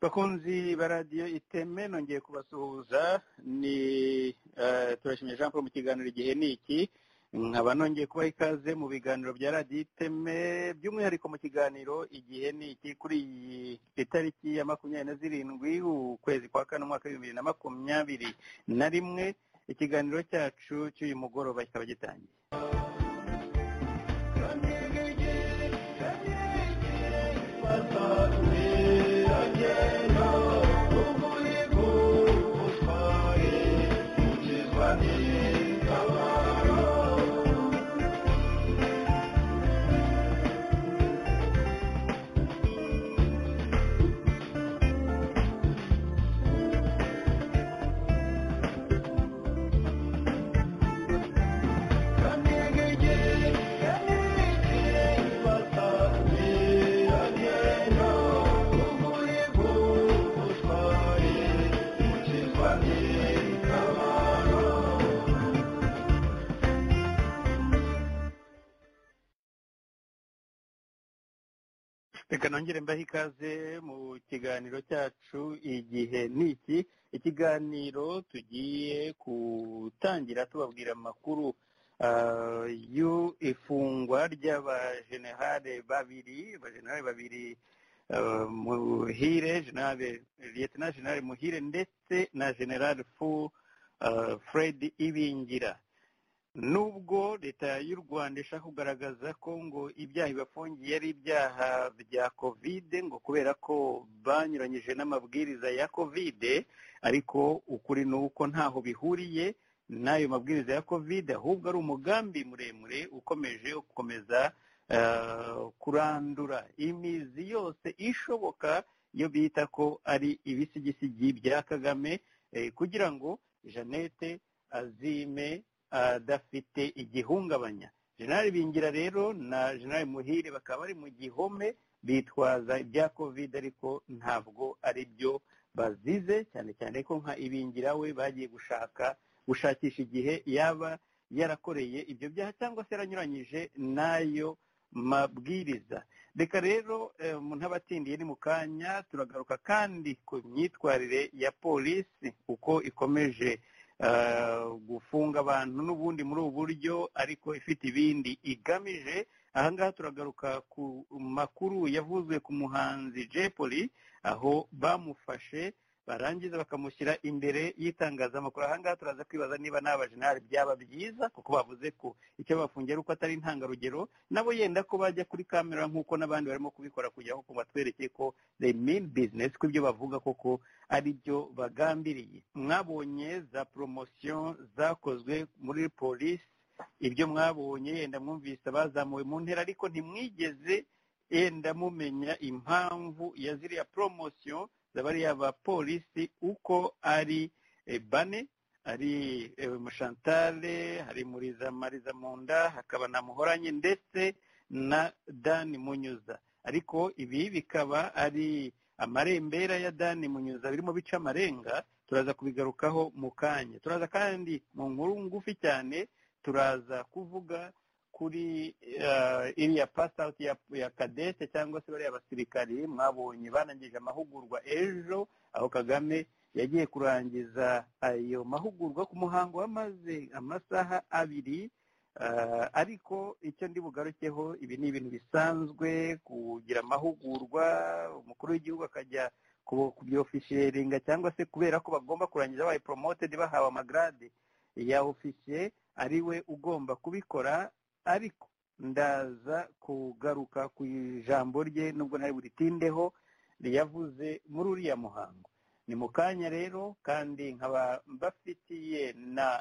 bakunzi ba radiyo iteme nongeye kubasuhuza ni turashimira Jean Paul mu kiganiro igihe ni iki nkaba nongeye kubaha ikaze mu biganiro bya radiyo iteme by'umwihariko mu kiganiro igihe ni iki kuri iyi itariki ya makumyabiri na zirindwi ukwezi kwa kane umwaka w'ibihumbi bibiri na makumyabiri na rimwe ikiganiro cyacu cy'uyu mugoroba kikaba gitangiye reka nongere mbahe ikaze mu kiganiro cyacu igihe ni iki ikiganiro tugiye gutangira tubabwira amakuru y'ifungwa ry'abajenerale babiri abajenerale babiri muhire generale liyetena generale muhire ndetse na generale fu fred ibingira nubwo leta y'u rwanda ishaka kugaragaza ko ngo ibyaha bibafungiye ari ibyaha bya kovide ngo kubera ko banyuranyije n'amabwiriza ya kovide ariko ukuri ni uko ntaho bihuriye n'ayo mabwiriza ya kovide ahubwo ari umugambi muremure ukomeje gukomeza kurandura imizi yose ishoboka iyo bita ko ari ibisigisigi bya kagame kugira ngo jeannette azime adafite igihungabanya jenali bingira rero na jenali muhire bakaba bari mu gihome bitwaza ibya kovide ariko ntabwo ari byo bazize cyane cyane ko nka ibingira we bagiye gushaka gushakisha igihe yaba yarakoreye ibyo byaha cyangwa se yaranyuranyije n'ayo mabwiriza reka rero ntabatindiye ni mu kanya turagaruka kandi ku myitwarire ya polisi uko ikomeje gufunga abantu n'ubundi muri ubu buryo ariko ifite ibindi igamije ahangaha turagaruka ku makuru yavuzwe ku muhanzi jepoli aho bamufashe barangiza bakamushyira imbere y'itangazamakuru ahangaha turaza kwibaza niba n'abajenali byaba byiza kuko bavuze ko icyo bafungiye ari uko atari intangarugero nabo yenda ko bajya kuri kamera nk'uko n'abandi barimo kubikora kugira ngo batwereke ko the main business ko ibyo bavuga koko ari byo bagambiriye mwabonye za poromosiyo zakozwe muri polisi ibyo mwabonye yenda mwumvise bazamuwe mu ntera ariko ntimwigeze yenda mumenya impamvu ya ziriya poromosiyo zabariya abapolisi uko ari bane ari mushantare hari muriza mariza munda hakaba na muhoranye ndetse na dani munyuza ariko ibi bikaba ari amarembera ya dani munyuza birimo bica amarenga turaza kubigarukaho mu kanya turaza kandi mu nkuru ngufi cyane turaza kuvuga kuri iriya pasitawuti ya kadete cyangwa se bariya basirikari mwabonye banangije amahugurwa ejo aho kagame yagiye kurangiza ayo mahugurwa ku muhango wamaze amasaha abiri ariko icyo ndi bugarukeho ibi ni ibintu bisanzwe kugira amahugurwa umukuru w'igihugu akajya kubyofisheringa cyangwa se kubera ko bagomba kurangiza babaye poromotedi bahawe amagarade ya ofisiye ari we ugomba kubikora ariko ndaza kugaruka ku ijambo rye nubwo ntari buritindeho riyavuze muri uriya muhango ni mu kanya rero kandi nkaba mbafitiye na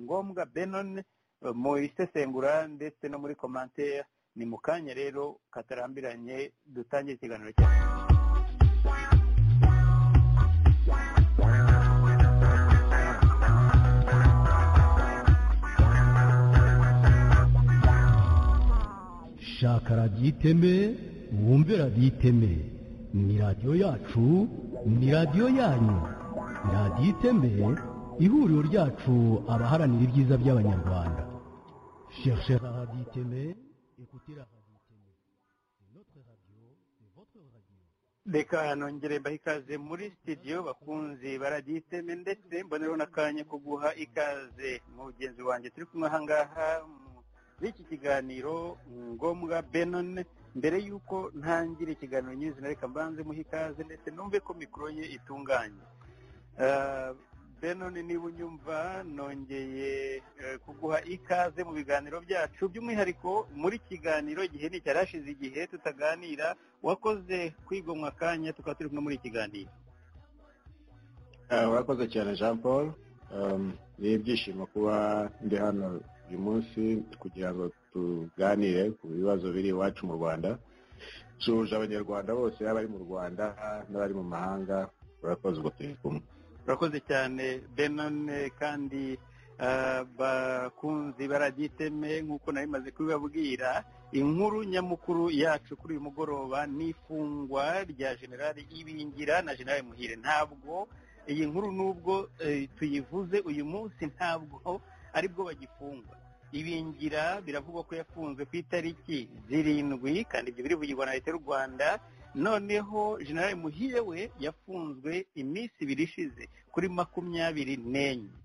ngombwa benon mu isesengura ndetse no muri komantere ni mu kanya rero katarambiranye dutangire ikiganiro cyacu shaka radiyo iteme wumve radiyo iteme ni radiyo yacu ni radiyo yanyu radiyo iteme ihuriro ryacu abaharanira ibyiza by'abanyarwanda shershe radiyo iteme ekutira radiyo iteme notre radiyo votre radiyo reka nongere mbahe ikaze muri sitidiyo bakunze baraditeme ndetse mbonereho n'akanya ko guha ikaze mugenzi wanjye turi kumwe aha ngaha muri iki kiganiro ngombwa benone mbere y'uko ntangira ikiganiro nyir'izina reka mbanze muhe ikaze ndetse numve ko mikoro ye itunganye benone niba unyumva nongeye kuguha ikaze mu biganiro byacu by'umwihariko muri kiganiro igihe ni icyarashize igihe tutaganira wakoze kwigomwa akanya tukaba turi kumwe muri iki kiganiro urakoze cyane jean paul ni ibyishimo kuba ndi hano uyu munsi kugira ngo tuganire ku bibazo biri iwacu mu rwanda dusuhuje abanyarwanda bose abari mu rwanda n'abari mu mahanga urakoze ubwo turi kumwe urakoze cyane benone kandi bakunzi baragiteme nk'uko nari maze kubibabwira inkuru nyamukuru yacu kuri uyu mugoroba ni ifungwa rya generali ibingira na generali muhire ntabwo iyi nkuru nubwo tuyivuze uyu munsi ntabwo aribwo bagifungwa ibingira biravugwa ko yafunzwe ku itariki zirindwi kandi ibyo biri bugirwa na leta y'u rwanda noneho generale muhire we yafunzwe iminsi ibiri ishize kuri makumyabiri n'enye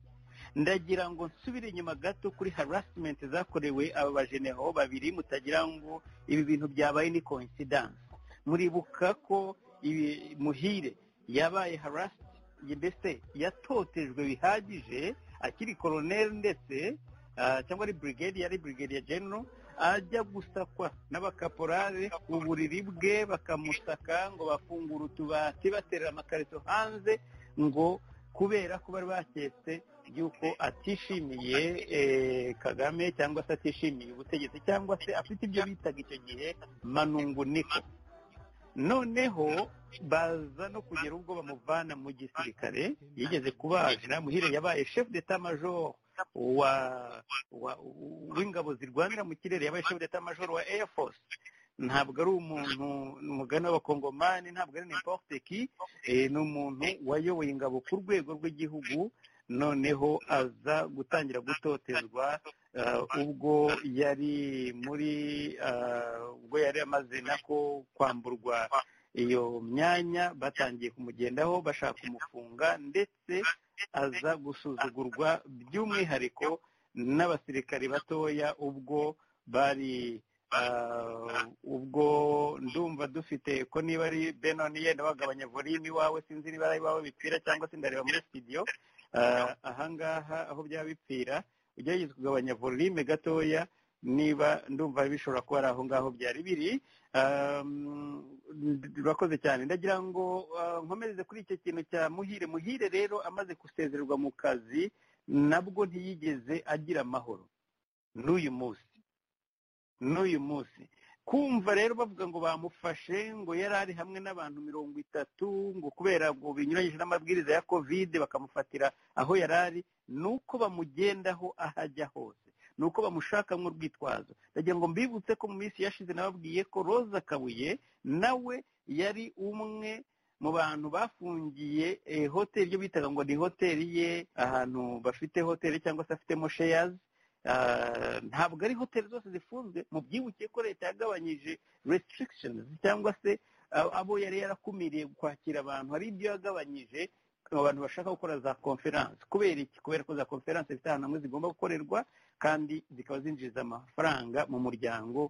ndagira ngo nsubire inyuma gato kuri harasimenti zakorewe aba bajeneho babiri mutagira ngo ibi bintu byabaye ni koinsidanse muribuka ko muhire yabaye harasiti mbese yatotejwe bihagije akiri koroneri ndetse cyangwa ari burigade yari burigade ya genero ajya gusakwa n'abakaporare mu buriri bwe bakamusaka ngo bafungure utubati baterera amakarito hanze ngo kubera ko bari baketse y'uko atishimiye kagame cyangwa se atishimiye ubutegetsi cyangwa se afite ibyo bitaga icyo gihe manungu niko noneho baza no kugera ubwo bamuvana mu gisirikare yigeze kubaga muhire yabaye shefu d'etat majoro w'ingabo zirwanira mu kirere yabaye shefu d'etat majoro wa air force ntabwo ari umuntu umugani w'abakongomani ntabwo ari n'importe ki ni umuntu wayoboye ingabo ku rwego rw'igihugu noneho aza gutangira gutotezwa ubwo yari muri ubwo yari amaze nako kwamburwa iyo myanya batangiye kumugendaho bashaka kumufunga ndetse aza gusuzugurwa by'umwihariko n'abasirikari batoya ubwo bari ubwo ndumva dufite ko niba ari benoni yenda bagabanya volimi iwawe sinzi niba ari iwawe bipfira cyangwa se ndareba muri sitidiyo ahangaha aho byaba bipfira ugerageza kugabanya volime gatoya niba ndumva bishobora kuba ari aho ngaho byari biri urakoze cyane ndagira ngo nkomereze kuri icyo kintu cya muhire muhire rero amaze gusezererwa mu kazi nabwo ntiyigeze agira amahoro n'uyu munsi n'uyu munsi kumva rero bavuga ngo bamufashe ngo yari ari hamwe n'abantu mirongo itatu ngo kubera ngo binyuranyije n'amabwiriza ya kovide bakamufatira aho yari ari ni uko bamugendaho aho ajya hose ni uko bamushakamwo urwitwazo ndagira ngo mbibutse ko mu minsi yashize nababwiye ko roza kabuye nawe yari umwe mu bantu bafungiye hoteli ibyo bitaga ngo ni hoteli ye ahantu bafite hoteli cyangwa se afitemo sheyazi ntabwo ari hoteli zose zifunzwe mu byibukiye ko leta yagabanyije restrictions cyangwa se abo yari yarakumiriye kwakira abantu hari ibyo yagabanyije abantu bashaka gukora za konferanse kubera iki kubera ko za konferanse zifite ahantu hamwe zigomba gukorerwa kandi zikaba zinjiza amafaranga mu muryango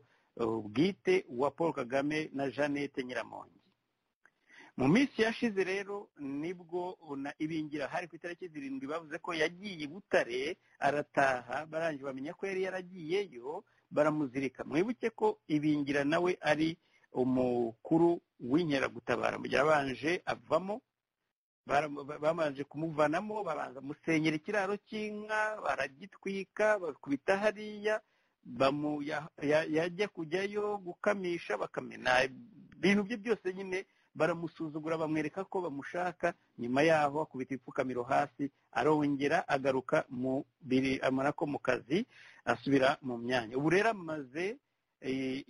bwite wa paul kagame na jeannette nyiramongi mu minsi yashize rero nibwo na ibingira hari ku itariki zirindwi bavuze ko yagiye i butare arataha barangije bamenya ko yari yaragiyeyo baramuzirika mwibuke ko ibingira nawe ari umukuru w'inkeragutabara mu gihe abanje avamo bamanje kumuvanamo babanza musenyera ikiraro cy'inka baragitwika bakubita hariya yajya kujyayo gukamisha bakamena ibintu bye byose nyine baramusuzugura bamwereka ko bamushaka nyuma yaho akubita ibipfukamiro hasi arongera agaruka mu biri amara ko mu kazi asubira mu myanya ubu rero amaze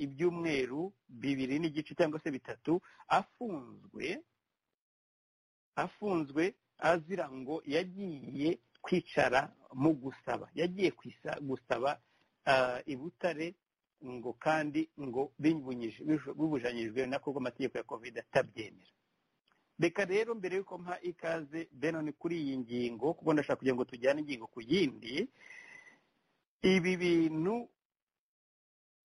ibyumweru bibiri n'igice cyangwa se bitatu afunzwe afunzwe azira ngo yagiye kwicara mu gusaba yagiye gusaba i butare ngo kandi ngo bibujanyijwe nako amategeko ya kovide atabyemera reka rero mbere y'uko mpa ikaze benoni kuri iyi ngingo kuko ndashaka kugira ngo tujyane ingingo ku yindi ibi bintu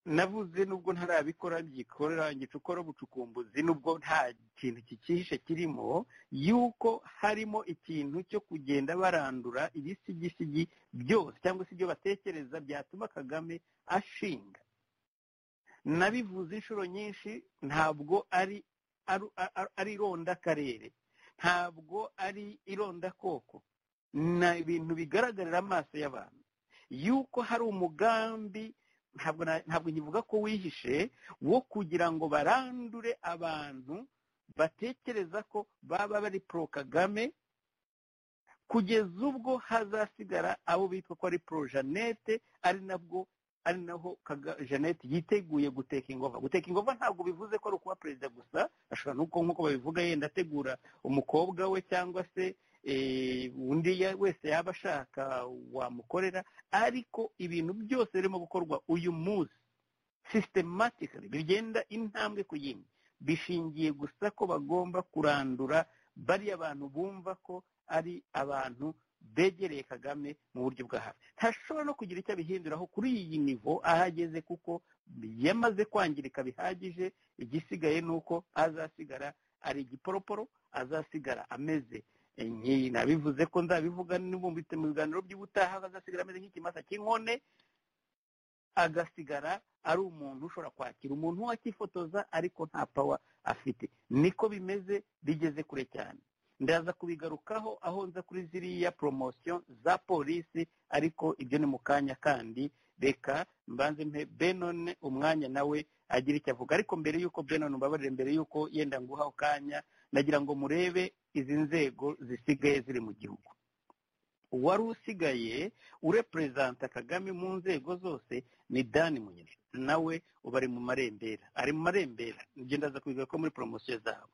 navuze nubwo ntarabikora byikorera ngicukora ubucukumbuzi nubwo nta kintu kikihishe kirimo yuko harimo ikintu cyo kugenda barandura ibisigisigi byose cyangwa se ibyo batekereza byatuma kagame ashinga nabivuze inshuro nyinshi ntabwo ari ari irondakarere ntabwo ari irondakoko ni ibintu bigaragarira amaso y'abantu yuko hari umugambi ntabwo nkivuga ko wihishe wo kugira ngo barandure abantu batekereza ko baba bari pro kagame kugeza ubwo hazasigara abo bitwa ko ari pro jeannette ari nabwo ari naho jeannette yiteguye guteka ingova guteka ingova ntabwo bivuze ko ari ukuba perezida gusa ashobora nuko nk'uko babivuga yenda ategura umukobwa we cyangwa se undi wese yaba ashaka wamukorera ariko ibintu byose birimo gukorwa uyu munsi systematically bigenda intambwe ku yindi bishingiye gusa ko bagomba kurandura bariya abantu bumva ko ari abantu begereye kagame mu buryo bwa hafi ntashobora no kugira icyo abihinduraho kuri iyi nivo ahageze kuko yamaze kwangirika bihagije igisigaye ni uko azasigara ari igiporoporo azasigara ameze nabivuze ko nzabivuga nibumbitse mu biganiro by'ubutaha azasigara ameze nk'ikimasa cy'inkone agasigara ari umuntu ushobora kwakira umuntu wakifotoza ariko nta pawa afite niko bimeze bigeze kure cyane ndaza kubigarukaho aho nza kuri ziriya poromosiyo za polisi ariko ibyo ni mu kanya kandi reka mbanze mpe benone umwanya nawe agira icyo avuga ariko mbere y'uko benone ubabarire mbere y'uko yenda nguha akanya nagira ngo murebe izi nzego zisigaye ziri mu gihugu uwari usigaye ureperezanta kagame mu nzego zose ni dani munyeri nawe uba ari mu marembera ari mu marembera ibyo ndaza kubigarukaho ko muri poromosiyo zabo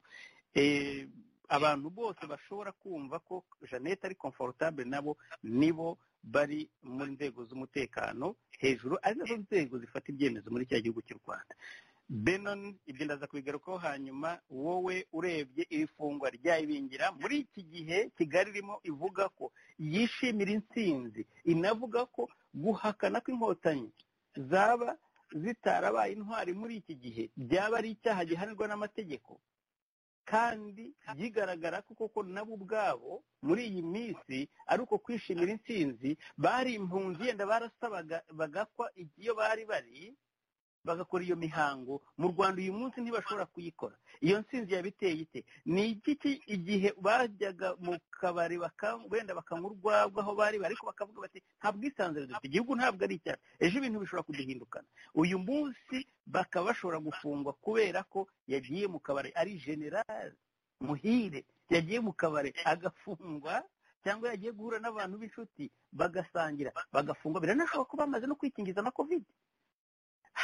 abantu bose bashobora kumva ko jeannette ari komforotable nabo nibo bari mu nzego z'umutekano hejuru ari nazo nzego zifata ibyemezo muri cya gihugu cy'u rwanda benon ibyo ndaza kubigarukaho hanyuma wowe urebye iri fungwa ryayibingira muri iki gihe kigali irimo ivuga ko yishimira intsinzi inavuga ko guhakana kw'inkotanyi zaba zitarabaye intwari muri iki gihe byaba ari icyaha gihanirwa n'amategeko kandi bigaragara ko koko nabo ubwabo muri iyi minsi ari uko kwishimira intsinzi bari impunzi yenda barasabaga bagakwa iyo bari bari bagakora iyo mihango mu rwanda uyu munsi ntibashobora kuyikora iyo ntsinzi yabiteye ite ni igiki igihe bajyaga mu kabari wenda bakanywa urwagwa aho bari ariko bakavuga bati nta bwisanzure dufite igihugu ntabwo ari icyacu ejo ibintu bishobora kuduhindukana uyu munsi bakaba bashobora gufungwa kubera ko yagiye mu kabari ari generali muhire yagiye mu kabari agafungwa cyangwa yagiye guhura n'abantu b'inshuti bagasangira bagafungwa biranashoboka ko bamaze no kwikingiza na kovide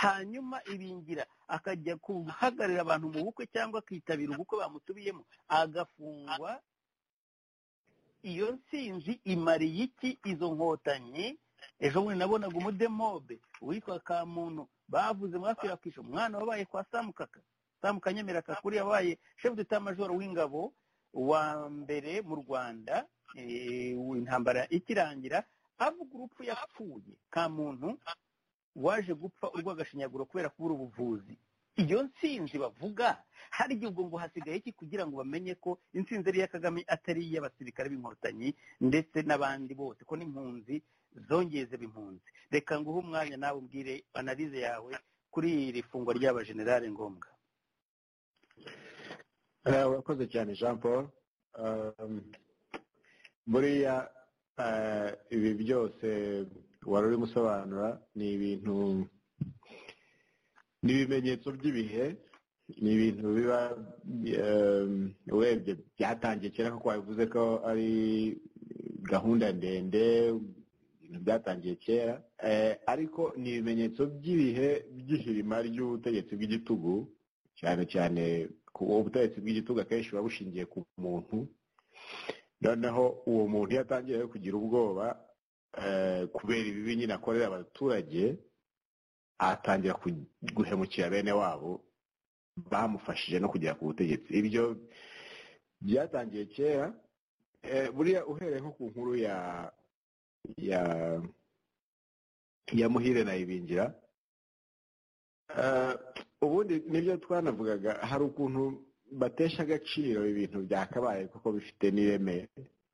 hanyuma ibingira akajya guhagararira abantu mu bukwe cyangwa akitabira ubukwe bamutubiyemo agafungwa iyo nsinzi imariye iki izo nkotanyi ejo bundi nabonaga umudemobe witwa kamuntu bavuze mwakwirakwisha umwana wabaye kwa samukaka samukanyemera kakuri yabaye shefu dutamajoro w'ingabo wa mbere mu rwanda intambara ikirangira avuga urupfu yapfuye kamuntu waje gupfa urwo agashinyaguro kubera kubura ubuvuzi iyo nsinzi bavuga hari igihe ubwo ngo hasigaye iki kugira ngo bamenye ko insinzi ari iya kagame atari iy'abasirikare b'inkotanyi ndetse n'abandi bose ko n'impunzi zongeye ziba impunzi reka nguhe umwanya nawe ubwire analize yawe kuri iri fungwa ry'aba generale ngombwa urakoze cyane jean paul buriya ibi byose wari urimo usobanura ni ibintu ni ibimenyetso by'ibihe ni ibintu biba urebye byatangiye kera kuko wabivuze ko ari gahunda ndende ibintu byatangiye kera ariko ni ibimenyetso by'ibihe by'ihirima ry'ubutegetsi bw'igitugu cyane cyane ubutegetsi bw'igitugu akenshi buba bushingiye ku muntu noneho uwo muntu iyo atangiye kugira ubwoba kubera ibibi nyine akorera abaturage atangira guhemukira bene wabo bamufashije no kugera ku butegetsi ibyo byatangiye kera buriya uhereye nko ku nkuru ya ya ya muhire na ibingira ubundi nibyo twanavugaga hari ukuntu batesha agaciro ibintu byakabaye kuko bifite n'ireme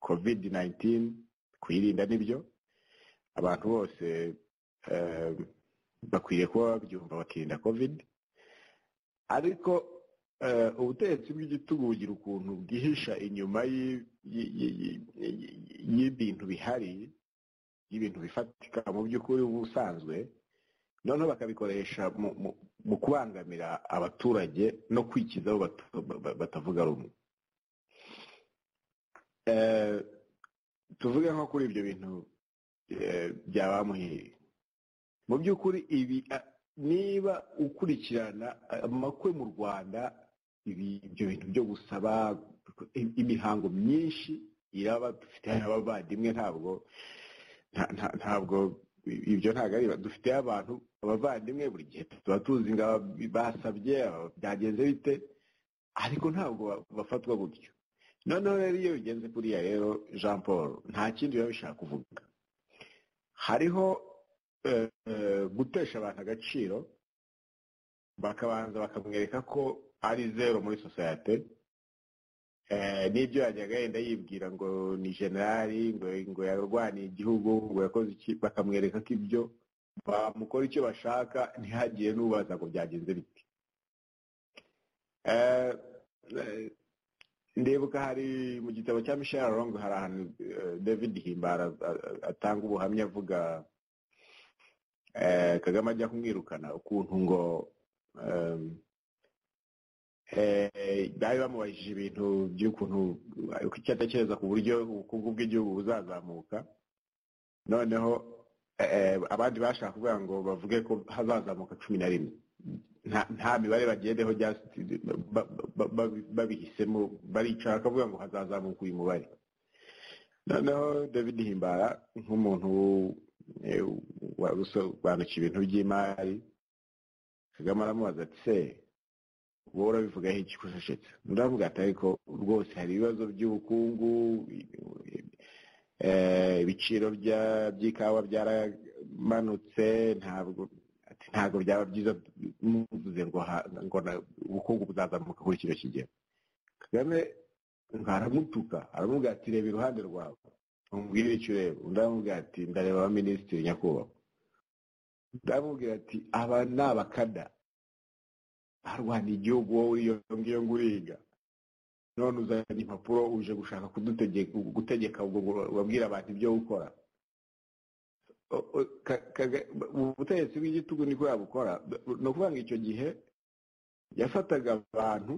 covid 19 kuyirinda nibyo abantu bose bakwiriye kuba babyumva bakirinda covid ariko ubutegetsi bw'igitugu bugira ukuntu bwihisha inyuma y'ibintu bihari y'ibintu bifatika mu by'ukuri ubusanzwe noneho bakabikoresha mu kubangamira abaturage no kwikizaho batavuga rumwe tuvuge nko kuri ibyo bintu bya bamuhiriye mu by'ukuri ibi niba ukurikirana amakwe mu rwanda ibyo bintu byo gusaba imihango myinshi iraba dufite abavandimwe ntabwo ntabwo ibyo ntabwo ari dufite abantu abavandimwe buri gihe tuba tuzi ngo basabye byagenze bite ariko ntabwo bafatwa gutyo noneho rero iyo bigenze kuriya rero jean paul nta kindi biba bishaka kuvuga hariho gutesha abantu agaciro bakabanza bakamwereka ko ari zero muri sosiyete n'ibyo yajyaga yenda yibwira ngo ni generali ngo yarwaniye igihugu ngo yakoze iki bakamwereka ko ibyo bamukora icyo bashaka ntihagire n'ubaza ngo byagenze biti ndibuka hari mu gitabo cya michel rongo hari ahantu david himbara atanga ubuhamya avuga kagame ajya kumwirukana ukuntu ngo bari bamubajije ibintu by'ukuntu icyo atekereza ku buryo ubukungu bw'igihugu buzazamuka noneho abandi bashaka kuvuga ngo bavuge ko hazazamuka cumi na rimwe nta mibare bagendeho babihisemo baricara bakavuga ngo hazazamuka uyu mubare noneho david himbara nk'umuntu warusobanukiwe ibintu by'imari kagame aramubaza ati se wowe urabivugaho iki kusheshetse uravuga ati ariko rwose hari ibibazo by'ubukungu ibiciro by'ikawa byaramanutse ntabwo ntabwo byaba byiza muvuze ngo ubukungu buzazamuka kuri kino kigero kagame aramutuka aramubwira ati reba iruhande rwawe umubwire icyo ureba undi aramubwira ati ndareba abaminisitiri nyakubahwa undi aramubwira ati aba ni abakada barwaniye igihugu wowe iyo ngiyo ngo uriga none uzanye impapuro uje gushaka gutegeka ubwo babwira abantu ibyo gukora ubutegetsi bw'igitugu niko yabukora ni ukuvuga ngo icyo gihe yafataga abantu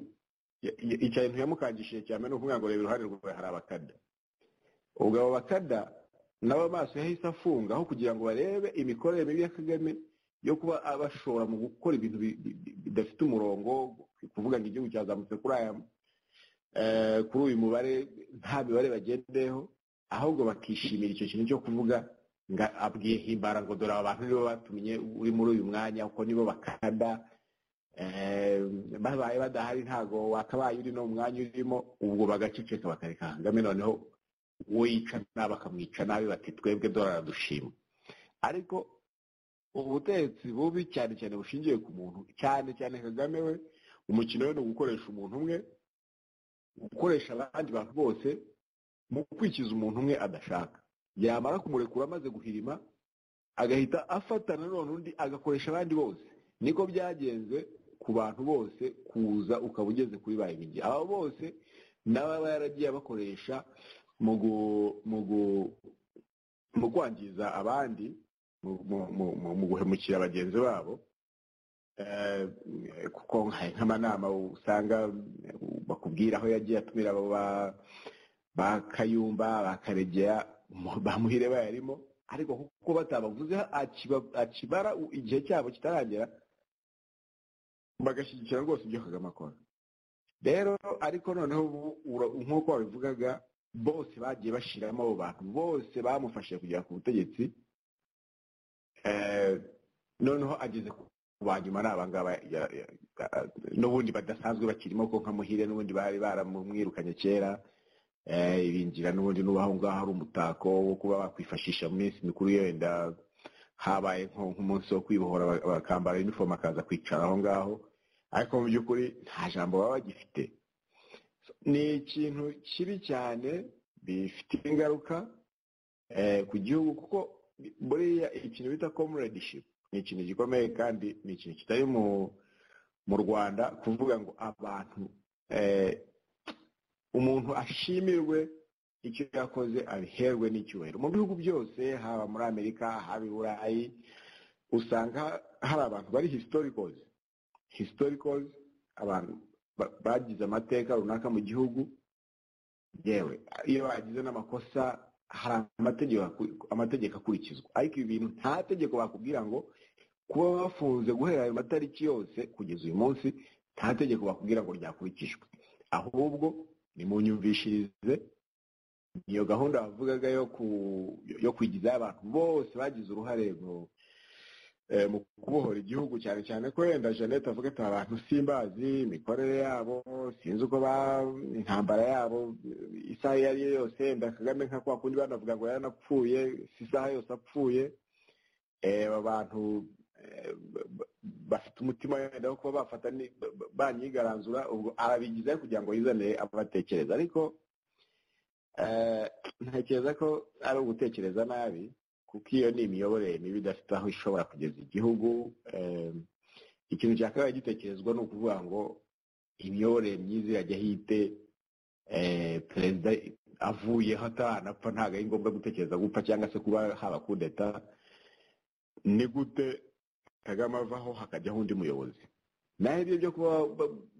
ikintu yamukangishije cyane ni ukuvuga ngo reba iruhande rwawe hari abakada ubwo abo bakada nabo amaso yahise afunga aho kugira ngo barebe imikorere mibi ya kagame yo kuba abashobora mu gukora ibintu bidafite umurongo kuvuga ngo igihugu cyazamutse kuri aya kuri uyu mubare nta mibare bagendeyeho ahubwo bakishimira icyo kintu cyo kuvuga ngo abwiye himbara ngo dore abantu nibo batumye uri muri uyu mwanya kuko nibo bakada babaye badahari ntabwo wakabaye uri no mwanya urimo ubwo bagaceceka bakareka kagame noneho uwo yica nabi akamwica nabi bati twebwe dore aradushima ariko ubutegetsi bubi cyane cyane bushingiye ku muntu cyane cyane kagame we umukino we ni ugukoresha umuntu umwe gukoresha abandi bantu bose mu kwikiza umuntu umwe adashaka yamara kumurekura amaze guhirima agahita afatana none undi agakoresha abandi bose niko byagenze ku bantu bose kuza ukaba ugeze kuri ba ibigi aba bose nawe aba yaragiye abakoresha mu kwangiza abandi mu guhemukira bagenzi babo kuko nk'amanama usanga bakubwira aho yagiye atumira abo ba kayumba ba karegera bamuhire bayarimo ariko kuko batabavuze akibara igihe cyabo kitaragera bagashyigikira rwose ibyo kagame akora rero ariko noneho nk'uko babivugaga bose bagiye bashiramo abo bantu bose bamufashije kugera ku butegetsi noneho ageze ku ba nyuma ni abangaba n'ubundi badasanzwe bakirimo ko nka muhire n'ubundi bari baramwirukanye kera ibingira n'ubundi n'ubaho ngaho ari umutako wo kuba bakwifashisha mu minsi mikuru yenda habaye nk'umunsi wo kwibohora bakambara inifomu akaza kwicara aho ngaho ariko mu by'ukuri nta jambo baba bagifite ni ikintu kibi cyane bifite ingaruka ku gihugu kuko buriya ikintu bita komuredishipu ni ikintu gikomeye kandi ni ikintu kitari mu rwanda kuvuga ngo abantu umuntu ashimirwe icyo yakoze abiherwe n'icyubahiro mu bihugu byose haba muri amerika haba i burayi usanga hari abantu bari hisitorikozi hisitorikozi abantu bagize amateka runaka mu gihugu yewe iyo bagize n'amakosa hari amategeko akurikizwa ariko ibi bintu nta tegeko bakubwira ngo kuba bafunze guhera ayo matariki yose kugeza uyu munsi nta tegeko bakubwira ngo ryakurikijwe ahubwo ni mu nyumvishirize iyo gahunda bavugaga yo kwigizaho abantu bose bagize uruhare mu kubohora igihugu cyane cyane ko wenda jeannette avuga ati abantu simbazi imikorere yabo sinzi uko intambara yabo isaha iyo ari yo yose wenda kagame nka kwa kundi banavuga ngo yaranapfuye si isaha yose apfuye aba bantu bafite umutima wenda wo kuba bafata banyigaranzura ubwo arabigizaho kugira ngo yizanire abatekereza ariko ntekereza ko ari ugutekereza nabi kuko iyo ni imiyoborere mibi idafite aho ishobora kugeza igihugu ikintu cyakabaye gitekerezwa ni ukuvuga ngo imiyoborere myiza irajya hite perezida avuyeho ataranapfa ntabwo ari ngombwa gutekereza gupfa cyangwa se kuba haba kudeta ni gute kagame avaho hakajyaho undi muyobozi naho ibyo byo kuba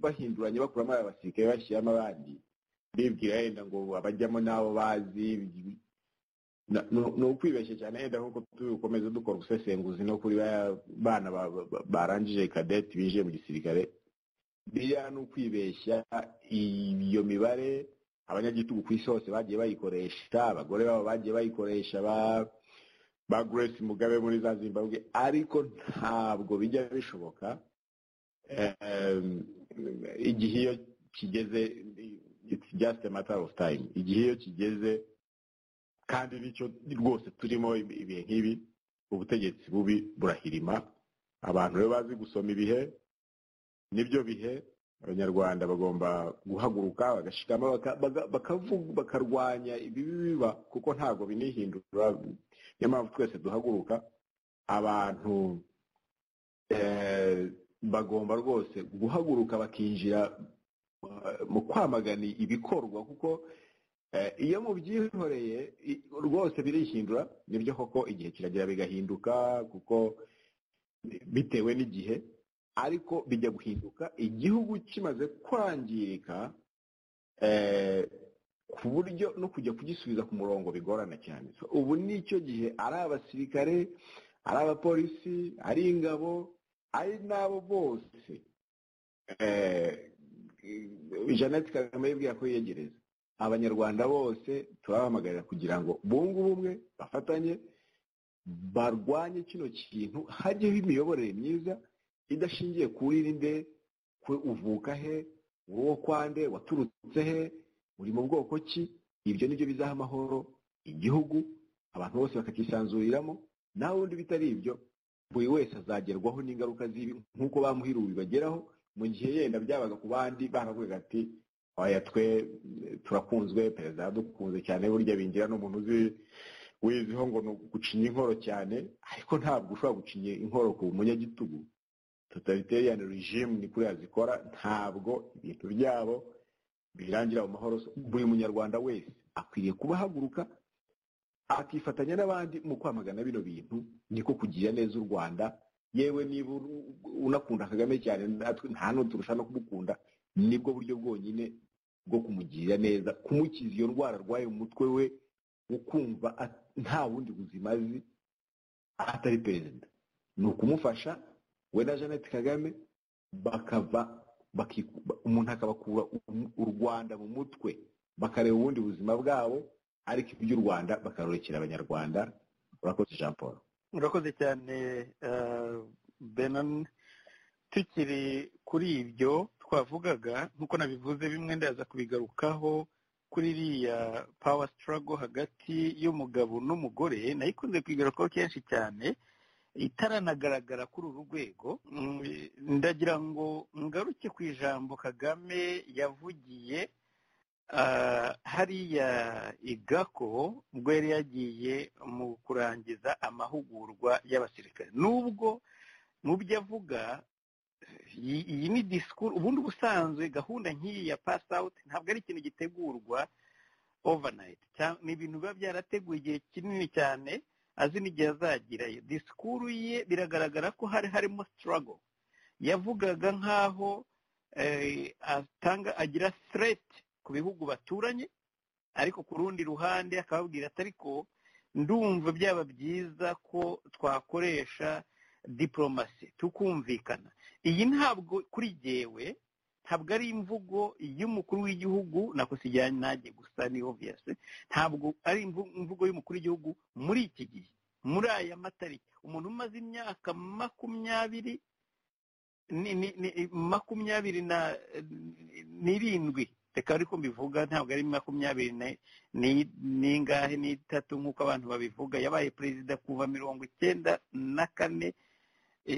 bahinduranye bakuramo abasirikare bashyiramo abandi bibwira yenda ngo abajyamo n'abo bazi ni ukwibeshya cyane yenda nk'uko tubikomeza dukora ubusesenguzi no kuri bana barangije kadeti binjiye mu gisirikare biriya ni ukwibeshya iyo mibare abanyagitugu ku isi hose bagiye bayikoresha abagore babo bagiye bayikoresha ba grace mugabe muri za zimbabwe ariko ntabwo bijya bishoboka igihe iyo kigeze it's just a matter of time igihe iyo kigeze kandi nicyo rwose turimo ibihe nk'ibi ubutegetsi bubi burahirima abantu rero bazi gusoma ibihe nibyo bihe abanyarwanda bagomba guhaguruka bagashikama bakarwanya ibibi biba kuko ntabwo binihindura niyo mpamvu twese duhaguruka abantu bagomba rwose guhaguruka bakinjira mu kwamagana ibikorwa kuko iyo mubyihoreye rwose birihindura nibyo koko igihe kiragira bigahinduka kuko bitewe n'igihe ariko bijya guhinduka igihugu kimaze kwangirika ku buryo no kujya kugisubiza ku murongo bigorana cyane ubu ni icyo gihe ari abasirikare ari abapolisi ari ingabo ari n'abo bose jeannette kagame yibwira ko yiyegereza abanyarwanda bose turabahamagarira kugira ngo bunge ubumwe bafatanye barwanye kino kintu hajyeho imiyoborere myiza idashingiye kuri nde kwe uvuka he wowe kwande waturutse he uri mu bwoko ki ibyo nibyo bizaha amahoro igihugu abantu bose bakakisanzuriramo nawe undi bitari ibyo buri wese azagerwaho n'ingaruka z'ibi nk'uko bamuhiriwe bibageraho mu gihe yenda byabaga ku bandi baravuga ati oya twe turakunzwe perezida yadukunze cyane burya bingira n'umuntu uzi wiziho ngo ni gucinya inkoro cyane ariko ntabwo ushobora gucinya inkoro ku munyagitugu totalitariyani rejimu ni kuriya zikora ntabwo ibintu byabo birangira mu mahoro buri munyarwanda wese akwiriye kuba ahaguruka akifatanya n'abandi mu kwamagana bino bintu niko kugira neza u rwanda yewe niba unakunda kagame cyane nta n'uturusha no kumukunda nibwo buryo bwonyine bwo kumugirira neza kumukiza iyo ndwara arwaye mu mutwe we ukumva nta bundi buzima azi atari perezida ni ukumufasha we na jeannette kagame bakava umuntu akabakura u rwanda mu mutwe bakareba ubundi buzima bwabo ariko iby'u rwanda bakarurekera abanyarwanda urakoze jean paul murakoze cyane benani tukiri kuri ibyo twavugaga nk'uko nabivuze bimwe ndaza kubigarukaho kuri iriya pawa sitarago hagati y'umugabo n'umugore nayo ikunze kuyigarukaho kenshi cyane itaranagaragara kuri uru rwego ndagira ngo ngaruke ku ijambo kagame yavugiye hariya igako ubwo yari yagiye mu kurangiza amahugurwa y'abasirikare nubwo mu byo avuga iyi ni disikuru ubundi ubusanzwe gahunda nk'iyi ya pasi awuti ntabwo ari ikintu gitegurwa overnight ni ibintu biba byarateguye igihe kinini cyane azi n'igihe azagirayo disikuru ye biragaragara ko hari harimo sitarago yavugaga nk'aho agira sireti ku bihugu baturanye ariko ku rundi ruhande akababwira ati ariko ndumva byaba byiza ko twakoresha diporomasi tukumvikana iyi ntabwo kuri jyewe ntabwo ari imvugo y'umukuru w'igihugu nako sijyanye nanjye gusa ni obviyasi ntabwo ari imvugo y'umukuru w'igihugu muri iki gihe muri aya matariki umuntu umaze imyaka makumyabiri makumyabiri n'irindwi reka ariko mbivuga ntabwo ari makumyabiri n'ingahe n'itatu nk'uko abantu babivuga yabaye perezida kuva mirongo icyenda na kane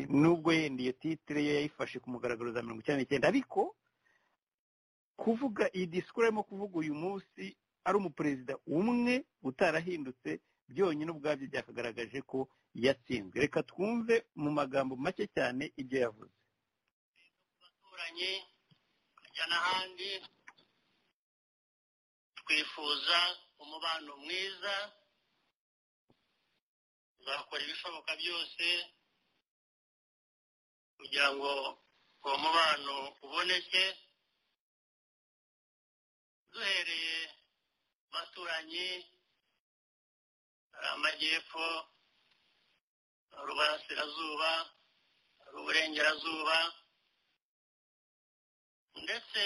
nubwo yenda iyo titire yo yayifashe ku mugaragaro za mirongo icyenda n'icyenda ariko kuvuga iyi disikuru arimo kuvuga uyu munsi ari umuperezida umwe utarahindutse byonyine ubwabyo byakagaragaje ko yatsinzwe reka twumve mu magambo make cyane ibyo yavuze abaturanyi tukajya n'ahandi twifuza umubano mwiza tuzakora ibishoboka byose kugira ngo uwo mubano uboneke duhereye baturanyi hari amajyepfo hari uburasirazuba hari uburengerazuba ndetse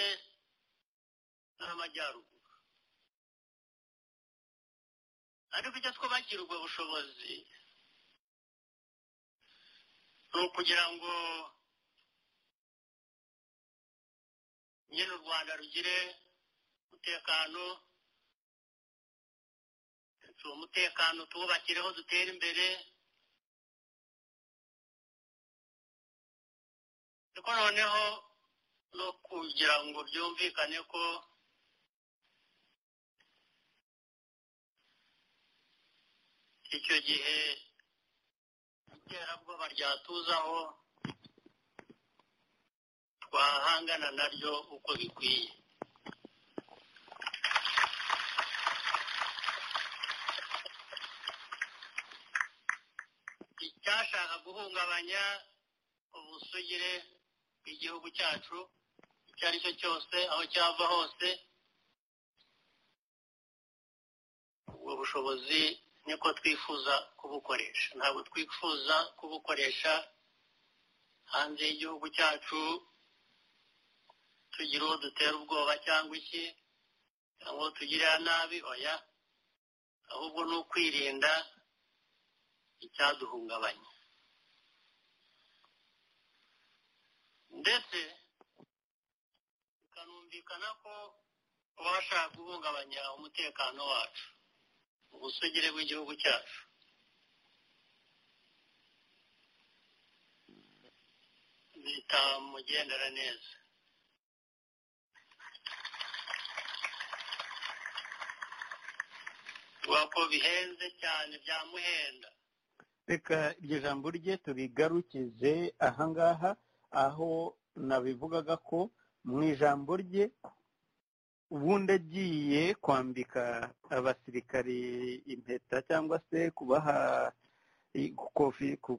n'amajyaruguru ariko icyo twubakira ubwo bushobozi ni ukugira ngo nyine u rwanda rugire umutekano si umutekano tuwubakireho dutere imbere ariko noneho no kugira ngo byumvikane ko icyo gihe iterabwoba ryatuzaho twahangana naryo uko bikwiye icyashaka guhungabanya ubusugire bw'igihugu cyacu icyo ari cyo cyose aho cyava hose ubwo bushobozi niko twifuza kubukoresha ntabwo twifuza kubukoresha hanze y'igihugu cyacu tugira uwo dutera ubwoba cyangwa iki cyangwa uwo tugirira nabi oya ahubwo ni ukwirinda icyaduhungabanya ndetse bikanumvikana ko uwashaka guhungabanya umutekano wacu ubusugire bw'igihugu cyacu bitamugendera neza ko bihenze cyane byamuhenda reka iryo jambo rye turigarukize ahangaha aho nabivugaga ko mu ijambo rye ubundi agiye kwambika abasirikari impeta cyangwa se kubaha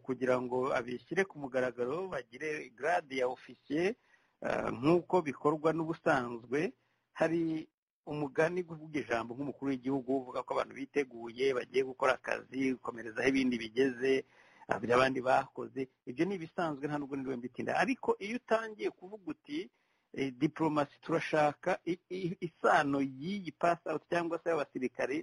kugira ngo abishyire ku mugaragaro bagire garade ya ofisiye nk'uko bikorwa n'ubusanzwe hari umugani uvuga ijambo nk'umukuru w'igihugu uvuga ko abantu biteguye bagiye gukora akazi gukomerezaho ibindi bigeze abandi bakoze ibyo ni ibisanzwe nta nubwo niwe mbitinda ariko iyo utangiye kuvuga uti diporomasi turashaka isano y'iyi pasawuti cyangwa se y'abasirikare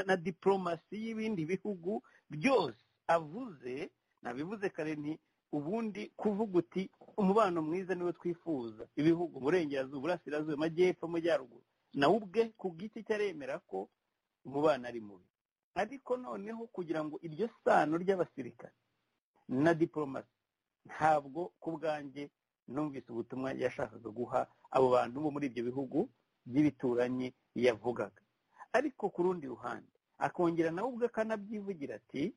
na diporomasi y'ibindi bihugu byose avuze nabivuze kare nti ubundi kuvuga uti umubano mwiza niwo twifuza ibihugu burengerazuba burasirazuba amajyepfo amajyaruguru nawe ubwe ku bw'iki cyo aremera ko umubano ari mubi ariko noneho kugira ngo iryo sano ry'abasirikare na diporomasi ntabwo ku bwanjye numvise ubutumwa yashakaga guha abo bantu bo muri ibyo bihugu by'ibituranyi yavugaga ariko ku rundi ruhande akongera nawe ubwe akanabyivugira ati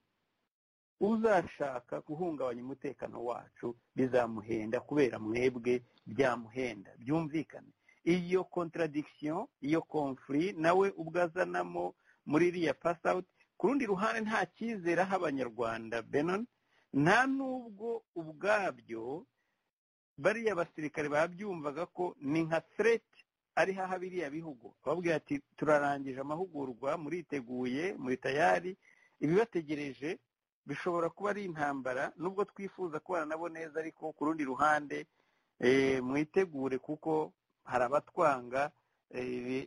uzashaka guhungabanya umutekano wacu bizamuhenda kubera mwebwe byamuhenda byumvikane iyo contradiction iyo konfuri nawe ubwo azanamo muri iriya pasawuti ku rundi ruhande nta cyizere aho abanyarwanda benon nta n'ubwo ubwabyo bariya basirikare babyumvaga ko ni nka sereti ari haha biriya bihugu ababwira ati turarangije amahugurwa muriteguye muri tayari ibibategereje bishobora kuba ari intambara nubwo twifuza kubana nabo neza ariko ku rundi ruhande mwitegure kuko hari abatwanga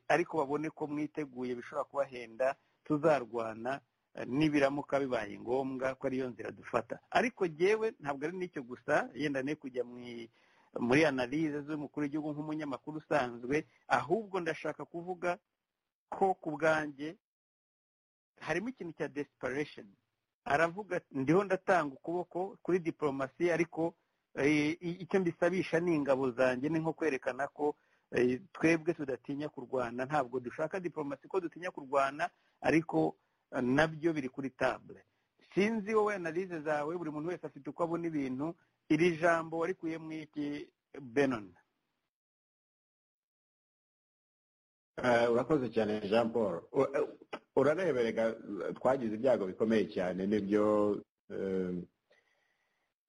ariko babone ko mwiteguye bishobora kubahenda tuzarwana nibiramuka bibaye ngombwa ko ariyo nzira dufata ariko jyewe ntabwo ari n'icyo gusa yenda ne kujya muri analize z'umukuru w'igihugu nk'umunyamakuru usanzwe ahubwo ndashaka kuvuga ko ku bwanjye harimo ikintu cya desperation aravuga ndiho ndatanga ukuboko kuri diporomasi ariko icyo mbisabisha ni ingabo zanjye ni nko kwerekana ko twebwe tudatinya kurwana ntabwo dushaka diporomasi ko dutinya kurwana ariko nabyo biri kuri tabure sinzi wowe analize zawe buri muntu wese afite uko abona ibintu iri jambo warikuye mu iki benon urakoze cyane jean paul urareberega twagize ibyago bikomeye cyane nibyo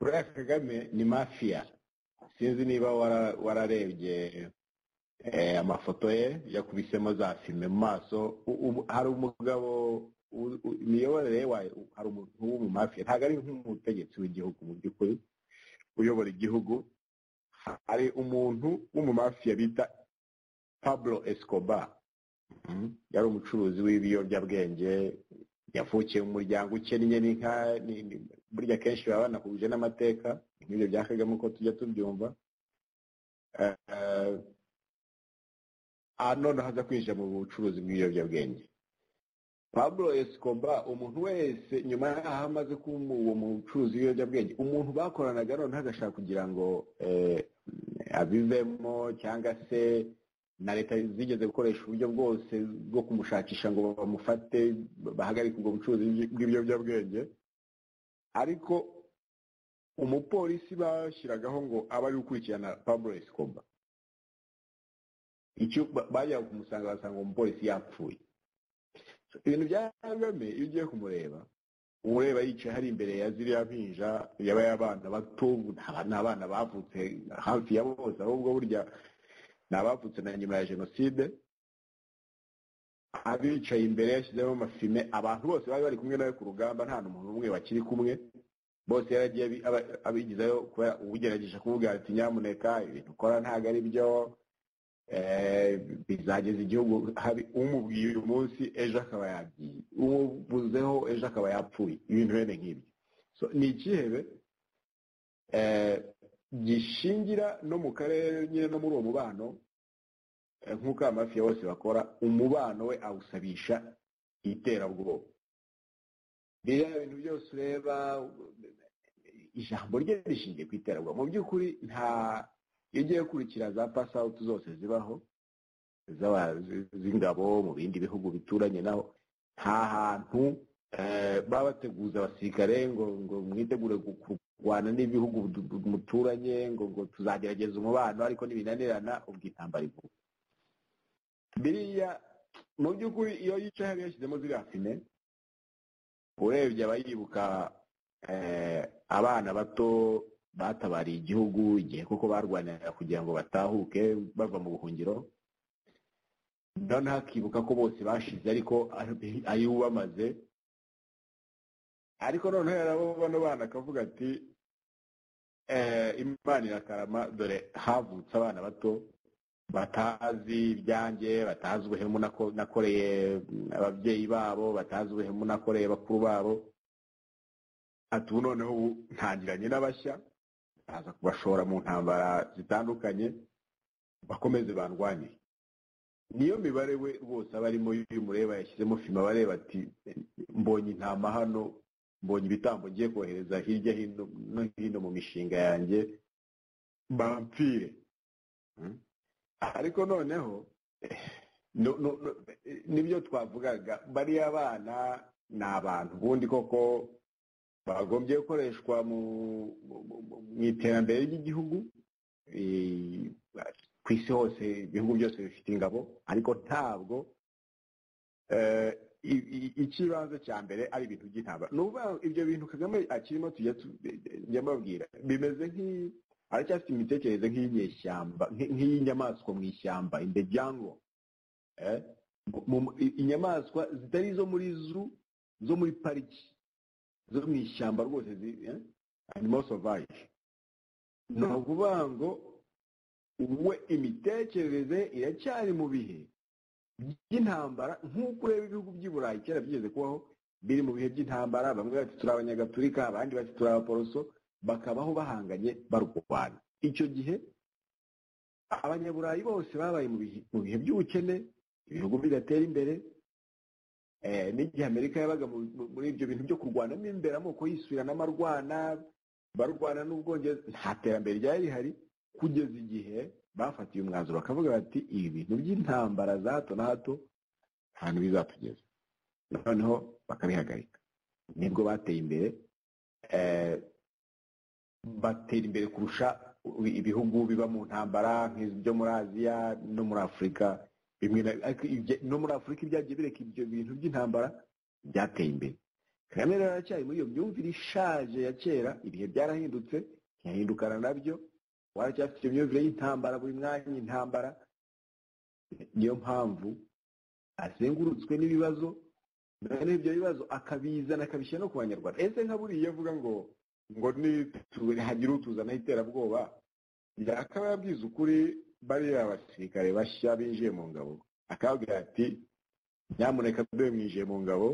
buriya kagame ni mafiya sinzi niba wararebye amafoto ye yakubisemo za fime mu maso hari umugabo imiyoborere ye hari umuntu w'umumafiya ntabwo ari nk'umutegetsi w'igihugu mu by'ukuri uyobora igihugu hari umuntu w'umumafiya bita pablo escobar yari umucuruzi w'ibiyobyabwenge yavukiye mu muryango ukennye n'inka burya kenshi baba banahuje n'amateka nk'ibyo bya kagame uko tujya tubyumva none haza kwinjira mu bucuruzi bw'ibiyobyabwenge pablo escobar umuntu wese nyuma y'aho amaze kuba uwo mucuruzi w'ibiyobyabwenge umuntu bakoranaga noneho agashaka kugira ngo abivemo cyangwa se na leta zigeze gukoresha uburyo bwose bwo kumushakisha ngo bamufate bahagarike ubwo bucuruzi bw'ibiyobyabwenge ariko umupolisi bashyiragaho ngo abe ari gukurikirana pablo escobar icyo bajya kumusanga basanga umupolisi yapfuye ibintu bya kagame iyo ugiye kumureba ureba yicaye hari imbere ya ziriya mpinja yaba abana bato ni abana bavutse hafi ya bose ahubwo burya ni abavutse na nyuma ya jenoside abicaye imbere yashyizemo amafime abantu bose bari bari kumwe nawe ku rugamba nta n'umuntu n'umwe bakiri kumwe bose yaragiye abigizayo kubera ubugerageje kuvuga ati nyamuneka ibintu ukora ntabwo ari byo bizageza igihugu hari umubwiye uyu munsi ejo akaba yagiye umuvuzeho ejo akaba yapfuye ibintu bene nk'ibyo ni ikihebe gishingira no mu karere nyine no muri uwo mubano nk'uko amafi bose bakora umubano we awusabisha iterabwoba rero ibintu byose ureba ijambo rye rishingiye ku iterabwoba mu by'ukuri nta iyo ugiye gukurikira za pasawuti zose zibaho z'ingabo mu bindi bihugu bituranye naho nta hantu baba bateguza abasirikare ngo ngo mwitegure kurwana n'ibihugu muturanye ngo ngo tuzagerageza umubano ariko ntibinanirana ubwo intambara ivuga biriya mu by'ukuri iyo yicaye hariya yashyizemo ziriya fime urebye aba yibuka abana bato batabariye igihugu igihe kuko barwanira kugira ngo batahuke bava mu buhungiro noneho akibuka ko bose bashize ariko ari uwamaze ariko noneho yarabo bano bana akavuga ati imana irakarama dore havutse abana bato batazi ibyanjye batazi ubuhemu nakoreye ababyeyi babo batazi ubuhemu nakoreye bakuru babo ati ubu noneho ubu ntangiranye n'abashya baza kubashora mu ntambara zitandukanye bakomeze bandwanye niyo mibare we rwose aba arimo y'umureba yashyizemo fima bareba ati mbonye intama hano mbonye ibitambo ngiye kohereza hirya hino no hino mu mishinga yanjye bampfire ariko noneho nibyo twavugaga bariya bana ni abantu ubundi koko bagombye gukoreshwa mu iterambere ry'igihugu ku isi hose ibihugu byose bifite ingabo ariko ntabwo ikibanza cya mbere ari ibintu by'intambara ni ukuvuga ibyo bintu kagame akirimo tujya mbabwira bimeze nk'iyi aracyafite imitekerereze nk'iyinyeshyamba nk'iy'inyamaswa mu ishyamba in the jungle inyamaswa zitari izo muri zu zo muri pariki zo mu ishyamba rwose animal sauvage ni ukuvuga ngo we imitekerereze iracyari mu bihe by'intambara nk'uko ureba ibihugu by'i burayi kera byigeze kubaho biri mu bihe by'intambara bamwe bati turi abanyagatulika abandi bati turi abaporoso bakabaho bahanganye barwana icyo gihe abanyaburayi bose babaye mu bihe by'ubukene ibihugu bidatera imbere n'igihe amerika yabaga muri ibyo bintu byo kurwana imbere amoko yisubirana amarwana barwana n'ubwongereza nta terambere ryari rihari kugeza igihe bafatiye umwanzuro bakavuga bati ibi bintu by'intambara za hato na hato ahantu bizatugeza noneho bakabihagarika nibwo bateye imbere batera imbere kurusha ibihugu biba mu ntambara nk'ibyo muri aziya no muri afurika bimwe no muri afurika ibyagiye bireka ibyo bintu by'intambara byateye imbere kagame rero aracyari muri iyo myumvire ishaje ya kera ibihe byarahindutse ntiyahindukana nabyo waracyafite iyo myumvire y'intambara buri mwanya intambara niyo mpamvu azengurutswe n'ibibazo noneho ibyo bibazo akabizana akabishyira no ku banyarwanda ese nka buriya avuga ngo ngo hagire utuzanaho iterabwoba yakaba yabwiza ukuri bariya abasirikare bashya binjiye mu ngabo akababwira ati nyamuneka mbe mwinjiye mu ngabo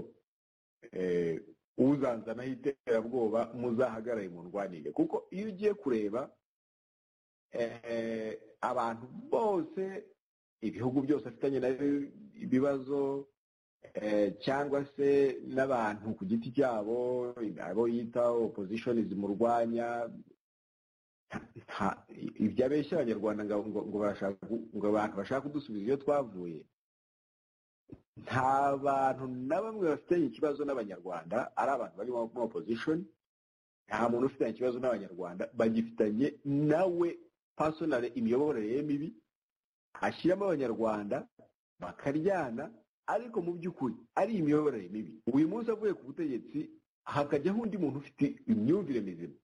uzanzanaho iterabwoba muzahagarare mu ndwanire kuko iyo ugiye kureba abantu bose ibihugu byose bafitanye nabyo ibibazo cyangwa se n'abantu ku giti cyabo abo yita opozishonizi mu rwanya ibyo abeshya abanyarwanda ngo abantu bashaka kudusubiza iyo twavuye nta bantu na bamwe bafitanye ikibazo n'abanyarwanda ari abantu bari mu opozishoni nta muntu ufitanye ikibazo n'abanyarwanda bagifitanye nawe pasonare imiyoborere ye mibi ashyiramo abanyarwanda bakaryana ariko mu by'ukuri ari imiyoborere mibi uyu munsi avuye ku butegetsi hakajyaho undi muntu ufite imyumvire mizima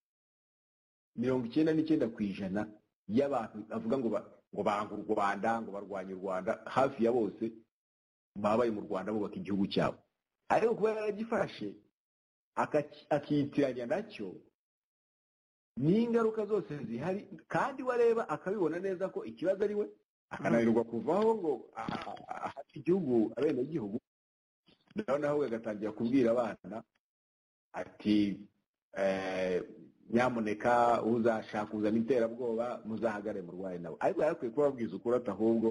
mirongo icyenda n'icyenda ku ijana y'abantu bavuga ngo ngo banga u rwanda ngo barwanye u rwanda hafi ya bose babaye mu rwanda bubaka igihugu cyabo ariko kuba yaragifashe akiyitiranya nacyo n'ingaruka zose zihari kandi wareba akabibona neza ko ikibazo ari we akananirwa kuvaho ngo ahate igihugu abenegihugu noneho we agatangira kubwira abana ati nyamuneka uzashaka uzana iterabwoba muzahagare murwaye nawe ariko yarakwiye kuba ababwiza ukuri ahubwo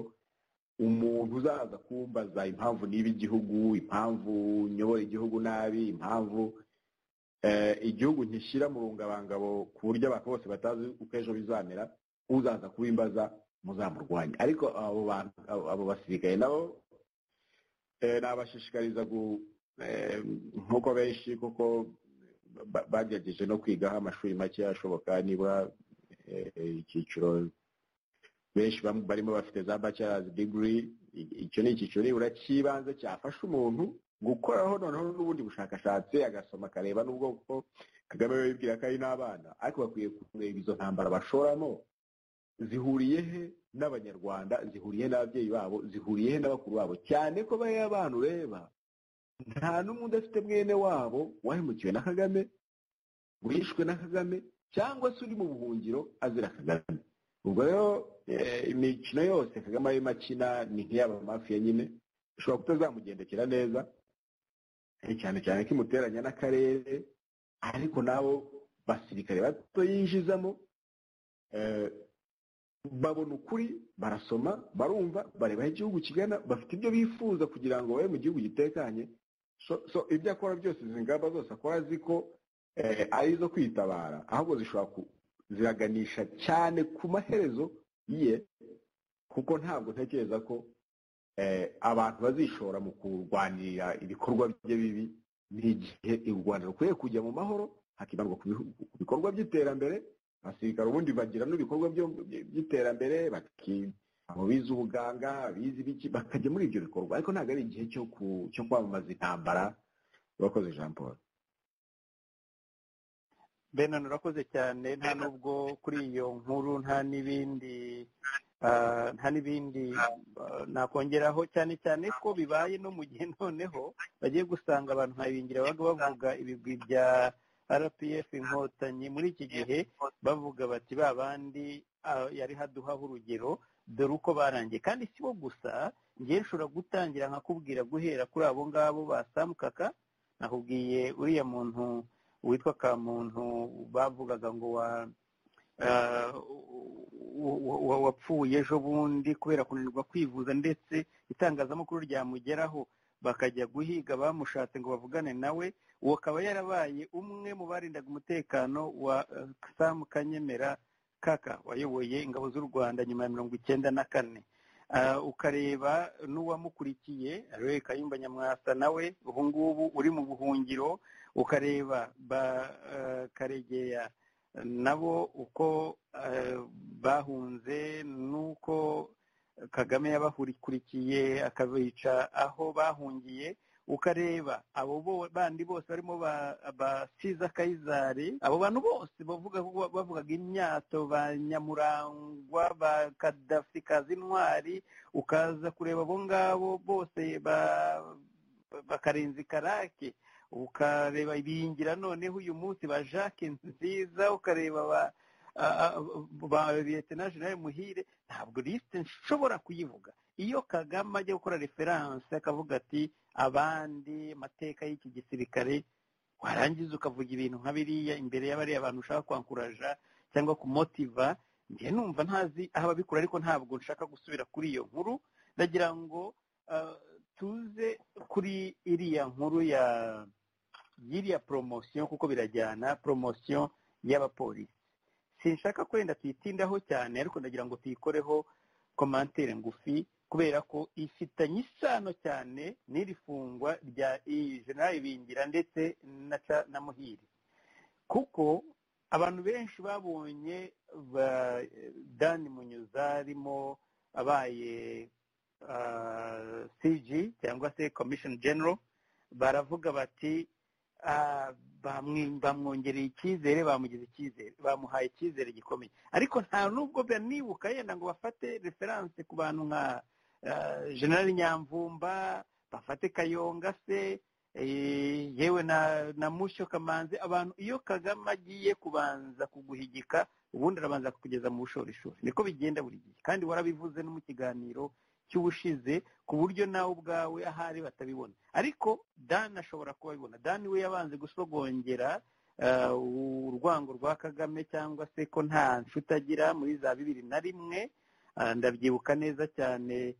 umuntu uzaza kumbaza impamvu niba igihugu impamvu nyobora igihugu nabi impamvu igihugu ntishyira mu rungabangabo ku buryo abantu bose batazi uko ejo bizamera uzaza kubimbaza muzamurwanya ariko abo bantu abo basirikare nabo nabashishikariza nk'uko benshi kuko bagerageje no kwigaho amashuri make ashoboka niba icyiciro benshi barimo bafite za bachelor's degree icyo ni icyiciro nibura cy'ibanze cyafasha umuntu gukoraho noneho n'ubundi bushakashatsi agasoma akareba n'ubwo ko kagame yibwira ko ari n'abana ariko bakwiye kureba izo ntambara bashoramo zihuriye he n'abanyarwanda zihuriye n'ababyeyi babo zihuriye he n'abakuru babo cyane ko bariya bantu ureba nta n'umwe udafite mwene wabo wahemukiwe na kagame wishwe na kagame cyangwa se uri mu buhungiro azira kagame ubwo rero imikino yose kagame arimo akina ni nk'iyaba mafiya nyine ishobora kutazamugendekera neza cyane cyane ko imuteranya n'akarere ariko nabo basirikare bato yinjizamo babona ukuri barasoma barumva bareba aho igihugu kigana bafite ibyo bifuza kugira ngo babe mu gihugu gitekanye so ibyo akora byose izi ngamba zose akora azi ko ari izo kwitabara ahubwo zishobora ziraganisha cyane ku maherezo ye kuko ntabwo ntekereza ko abantu bazishora mu kurwanirira ibikorwa bye bibi n'igihe u rwanda rukwiye kujya mu mahoro hakibanwa ku bikorwa by'iterambere abasirikare ubundi bagira n'ibikorwa by'iterambere bize ubuganga bize ibiki bakajya muri ibyo bikorwa ariko ntabwo ari igihe cyo kwamamaza intambara bakoze jean paul benan urakoze cyane nta nubwo kuri iyo nkuru nta n'ibindi nta n'ibindi nakongeraho cyane cyane ko bibaye no mu gihe noneho bagiye gusanga abantu nkabingira bavuga ibigwi bya rpf inkotanyi muri iki gihe bavuga bati ba bandi yari haduhaho urugero dore uko barangiye kandi si bo gusa ngewe nshobora gutangira nkakubwira guhera kuri abo ngabo ba samukaka nakubwiye uriya muntu witwa kamuntu bavugaga ngo wa wapfuye ejo bundi kubera kunanirwa kwivuza ndetse itangazamakuru ryamugeraho bakajya guhiga bamushatse ngo bavugane nawe uwo akaba yarabaye umwe mu barindaga umutekano wa samu kanyemera kaka wayoboye ingabo z'u rwanda nyuma ya mirongo icyenda na kane ukareba n'uwamukurikiye rero kayumba nyamwasa nawe ubu ngubu uri mu buhungiro ukareba ba karegeya nabo uko bahunze n'uko kagame yabakurikiye akabica aho bahungiye ukareba abo bandi bose barimo ba siza kayizari abo bantu bose bavugaga imyato ba nyamurangwa ba kadafi kazi intwari ukaza kureba abo ngabo bose bakarenza karake ukareba ibiyingira noneho uyu munsi ba jacques nziza ukareba ba ba leta General muhire ntabwo lisite nshobora kuyivuga iyo kagame ajya gukora referanse akavuga ati abandi amateka y'iki gisirikare warangiza ukavuga ibintu nka biriya imbere y'abariya abantu ushaka kwankuraja cyangwa kumotiva njye numva ntazi aho ababikora ariko ntabwo nshaka gusubira kuri iyo nkuru ndagira ngo tuze kuri iriya nkuru ya y'iriya poromosiyo kuko birajyana poromosiyo y'abapolisi sinshaka ko wenda tuyitindaho cyane ariko ndagira ngo tuyikoreho komantere ngufi kubera ko ifitanye isano cyane n'iri fungwa rya jenali bingira ndetse na muhire kuko abantu benshi babonye dani munyuza arimo abaye cg cyangwa se komishoni genero baravuga bati bamwongereye icyizere bamugize icyizere bamuhaye icyizere gikomeye ariko nta nubwo banibuka yenda ngo bafate referanse ku bantu nka generali nyamvumba bafate kayonga se yewe na mushyo kamanzi abantu iyo kagame agiye kubanza kuguhigika ubundi arabanza kukugeza mu bushorishori niko bigenda buri gihe kandi warabivuze no mu kiganiro cy'ubushize ku buryo nawe ubwawe ahari batabibona ariko dani ashobora kubabibona dani we yabanze gusogongera urwango rwa kagame cyangwa se ko nta nshuti agira muri za bibiri na rimwe ndabyibuka neza cyane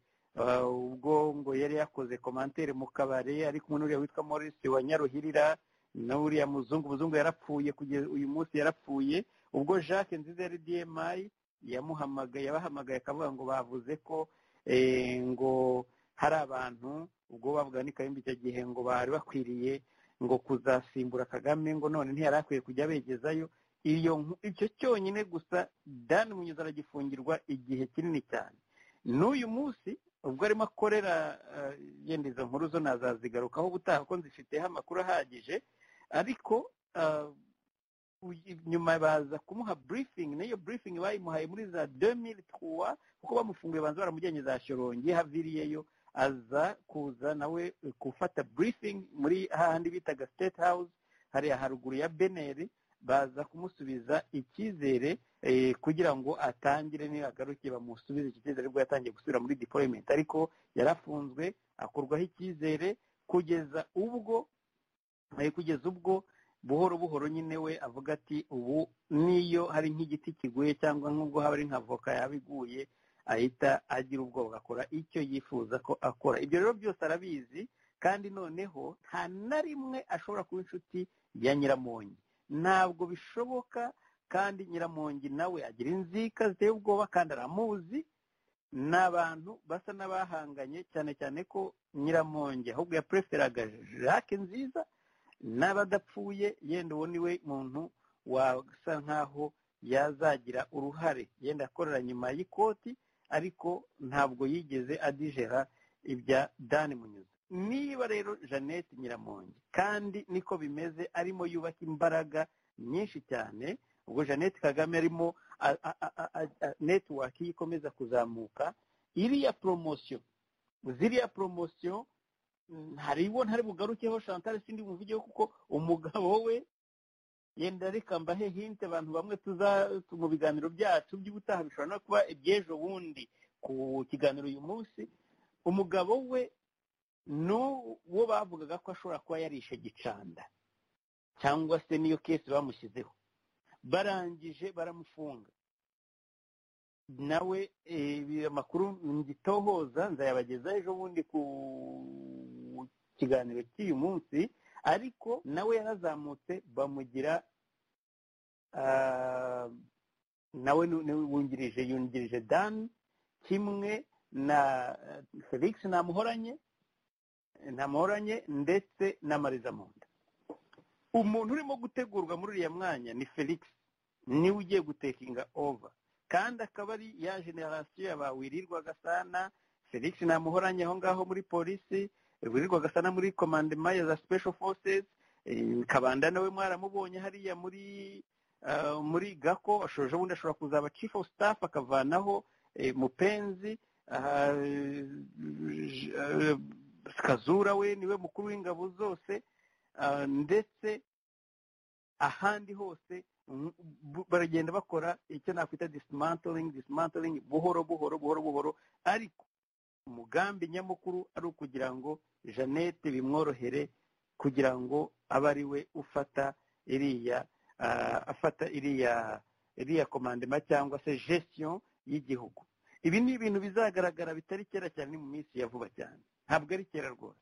ubwo ngo yari yakoze komantere mu kabare ariko umuntu uriya witwa Maurice wa nyaruhirira n'uriya muzungu umuzungu yarapfuye kugeza uyu munsi yarapfuye ubwo jacques nziza yari dmi yamuhamagaye yabahamagaye akavuga ngo bavuze ko ngo hari abantu ubwo bavuga ni kayumba icyo gihe ngo bari bakwiriye ngo kuzasimbura kagame ngo none ntiyari akwiye kujya begezayo iyo icyo cyonyine gusa dani munyuza aragifungirwa igihe kinini cyane n'uyu munsi ubwo arimo akorera yenda izo nkuru zo nazazigarukaho ubutaha ko nzifiteho amakuru ahagije ariko nyuma baza kumuha briefing n'iyo briefing bayimuhaye muri za demiri twa kuko bamufunguye banza baramujyanye za shorongi haviriyeyo aza kuza nawe gufata briefing muri hahandi bitaga state house hariya haruguru ya beneri baza kumusubiza icyizere kugira ngo atangire niragaruke bamusubize iki cyizere nibwo yatangiye gusubira muri dipoyimenti ariko yarafunzwe akurwaho icyizere kugeza ubwo kugeza ubwo buhoro buhoro nyine we avuga ati ubu niyo hari nk'igiti kiguye cyangwa nk'ubwo haba ari nka voka yaba iguye ahita agira ubwoba agakora icyo yifuza ko akora ibyo rero byose arabizi kandi noneho nta na rimwe ashobora kuba inshuti ya nyiramongi ntabwo bishoboka kandi nyiramongi nawe agira inzika ziteye ubwoba kandi aramuzi ni abantu basa n'abahanganye cyane cyane ko nyiramongi ahubwo yapereferaga jacques nziza n'abadapfuye yenda uwo ni we muntu wasa nk'aho yazagira uruhare yenda akorera nyuma y'ikoti ariko ntabwo yigeze adijera ibya dani munyuze niba rero jeannette nyiramongi kandi niko bimeze arimo yubaka imbaraga nyinshi cyane ubwo jeannette kagame arimo netiwaki ikomeza kuzamuka iriya poromosiyo ziriya poromosiyo hariho ntari bugarukeho chantal sindi muvugeho kuko umugabo we yenda reka mbahe hinte abantu bamwe tuza mu biganiro byacu by'ubutaha bishobora no kuba iby'ejo bundi ku kiganiro uyu munsi umugabo we n'uwo bavugaga ko ashobora kuba yarishe gicanda cyangwa se niyo kesi bamushyizeho barangije baramufunga nawe amakuru ngitohoza nzayabageza ejo bundi ku kiganiro cy'uyu munsi ariko nawe yarazamutse bamugira nawe wungirije yungirije dani kimwe na felix namuhoranye ntamoranye ndetse na mariza munda umuntu urimo gutegurwa muri uriya mwanya ni felix niwe ugiye gutekinga ova kandi akaba ari ya generasiyo yaba wirirwa gasana felix ntamuhoranye aho ngaho muri polisi wirirwa gasana muri komandema ya za special forces kabanda nawe mwaramubonye hariya muri muri gako ashoje ubundi ashobora kuzaba chief of staff akavanaho mupenzi kazura we niwe mukuru w'ingabo zose ndetse ahandi hose baragenda bakora icyo nakwita dismantoring dismantoring buhoro buhoro buhoro buhoro ariko umugambi nyamukuru ari ukugira ngo jeannette bimworohere kugira ngo abe ari we ufata iriya afata iriya iriya komandema cyangwa se gestion y'igihugu ibi ni ibintu bizagaragara bitari kera cyane mu minsi ya vuba cyane ntabwo ari kera rwose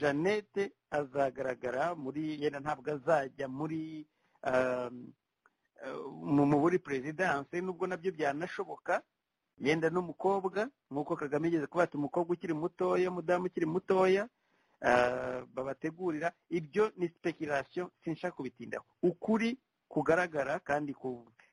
jeannette azagaragara muri yenda ntabwo azajya muri mu buri perezidanse nubwo nabyo byanashoboka yenda n'umukobwa nk'uko kagame yigeze kuba ati umukobwa ukiri mutoya umudamu ukiri mutoya babategurira ibyo ni sipekiration sinshaka kubitindaho ukuri kugaragara kandi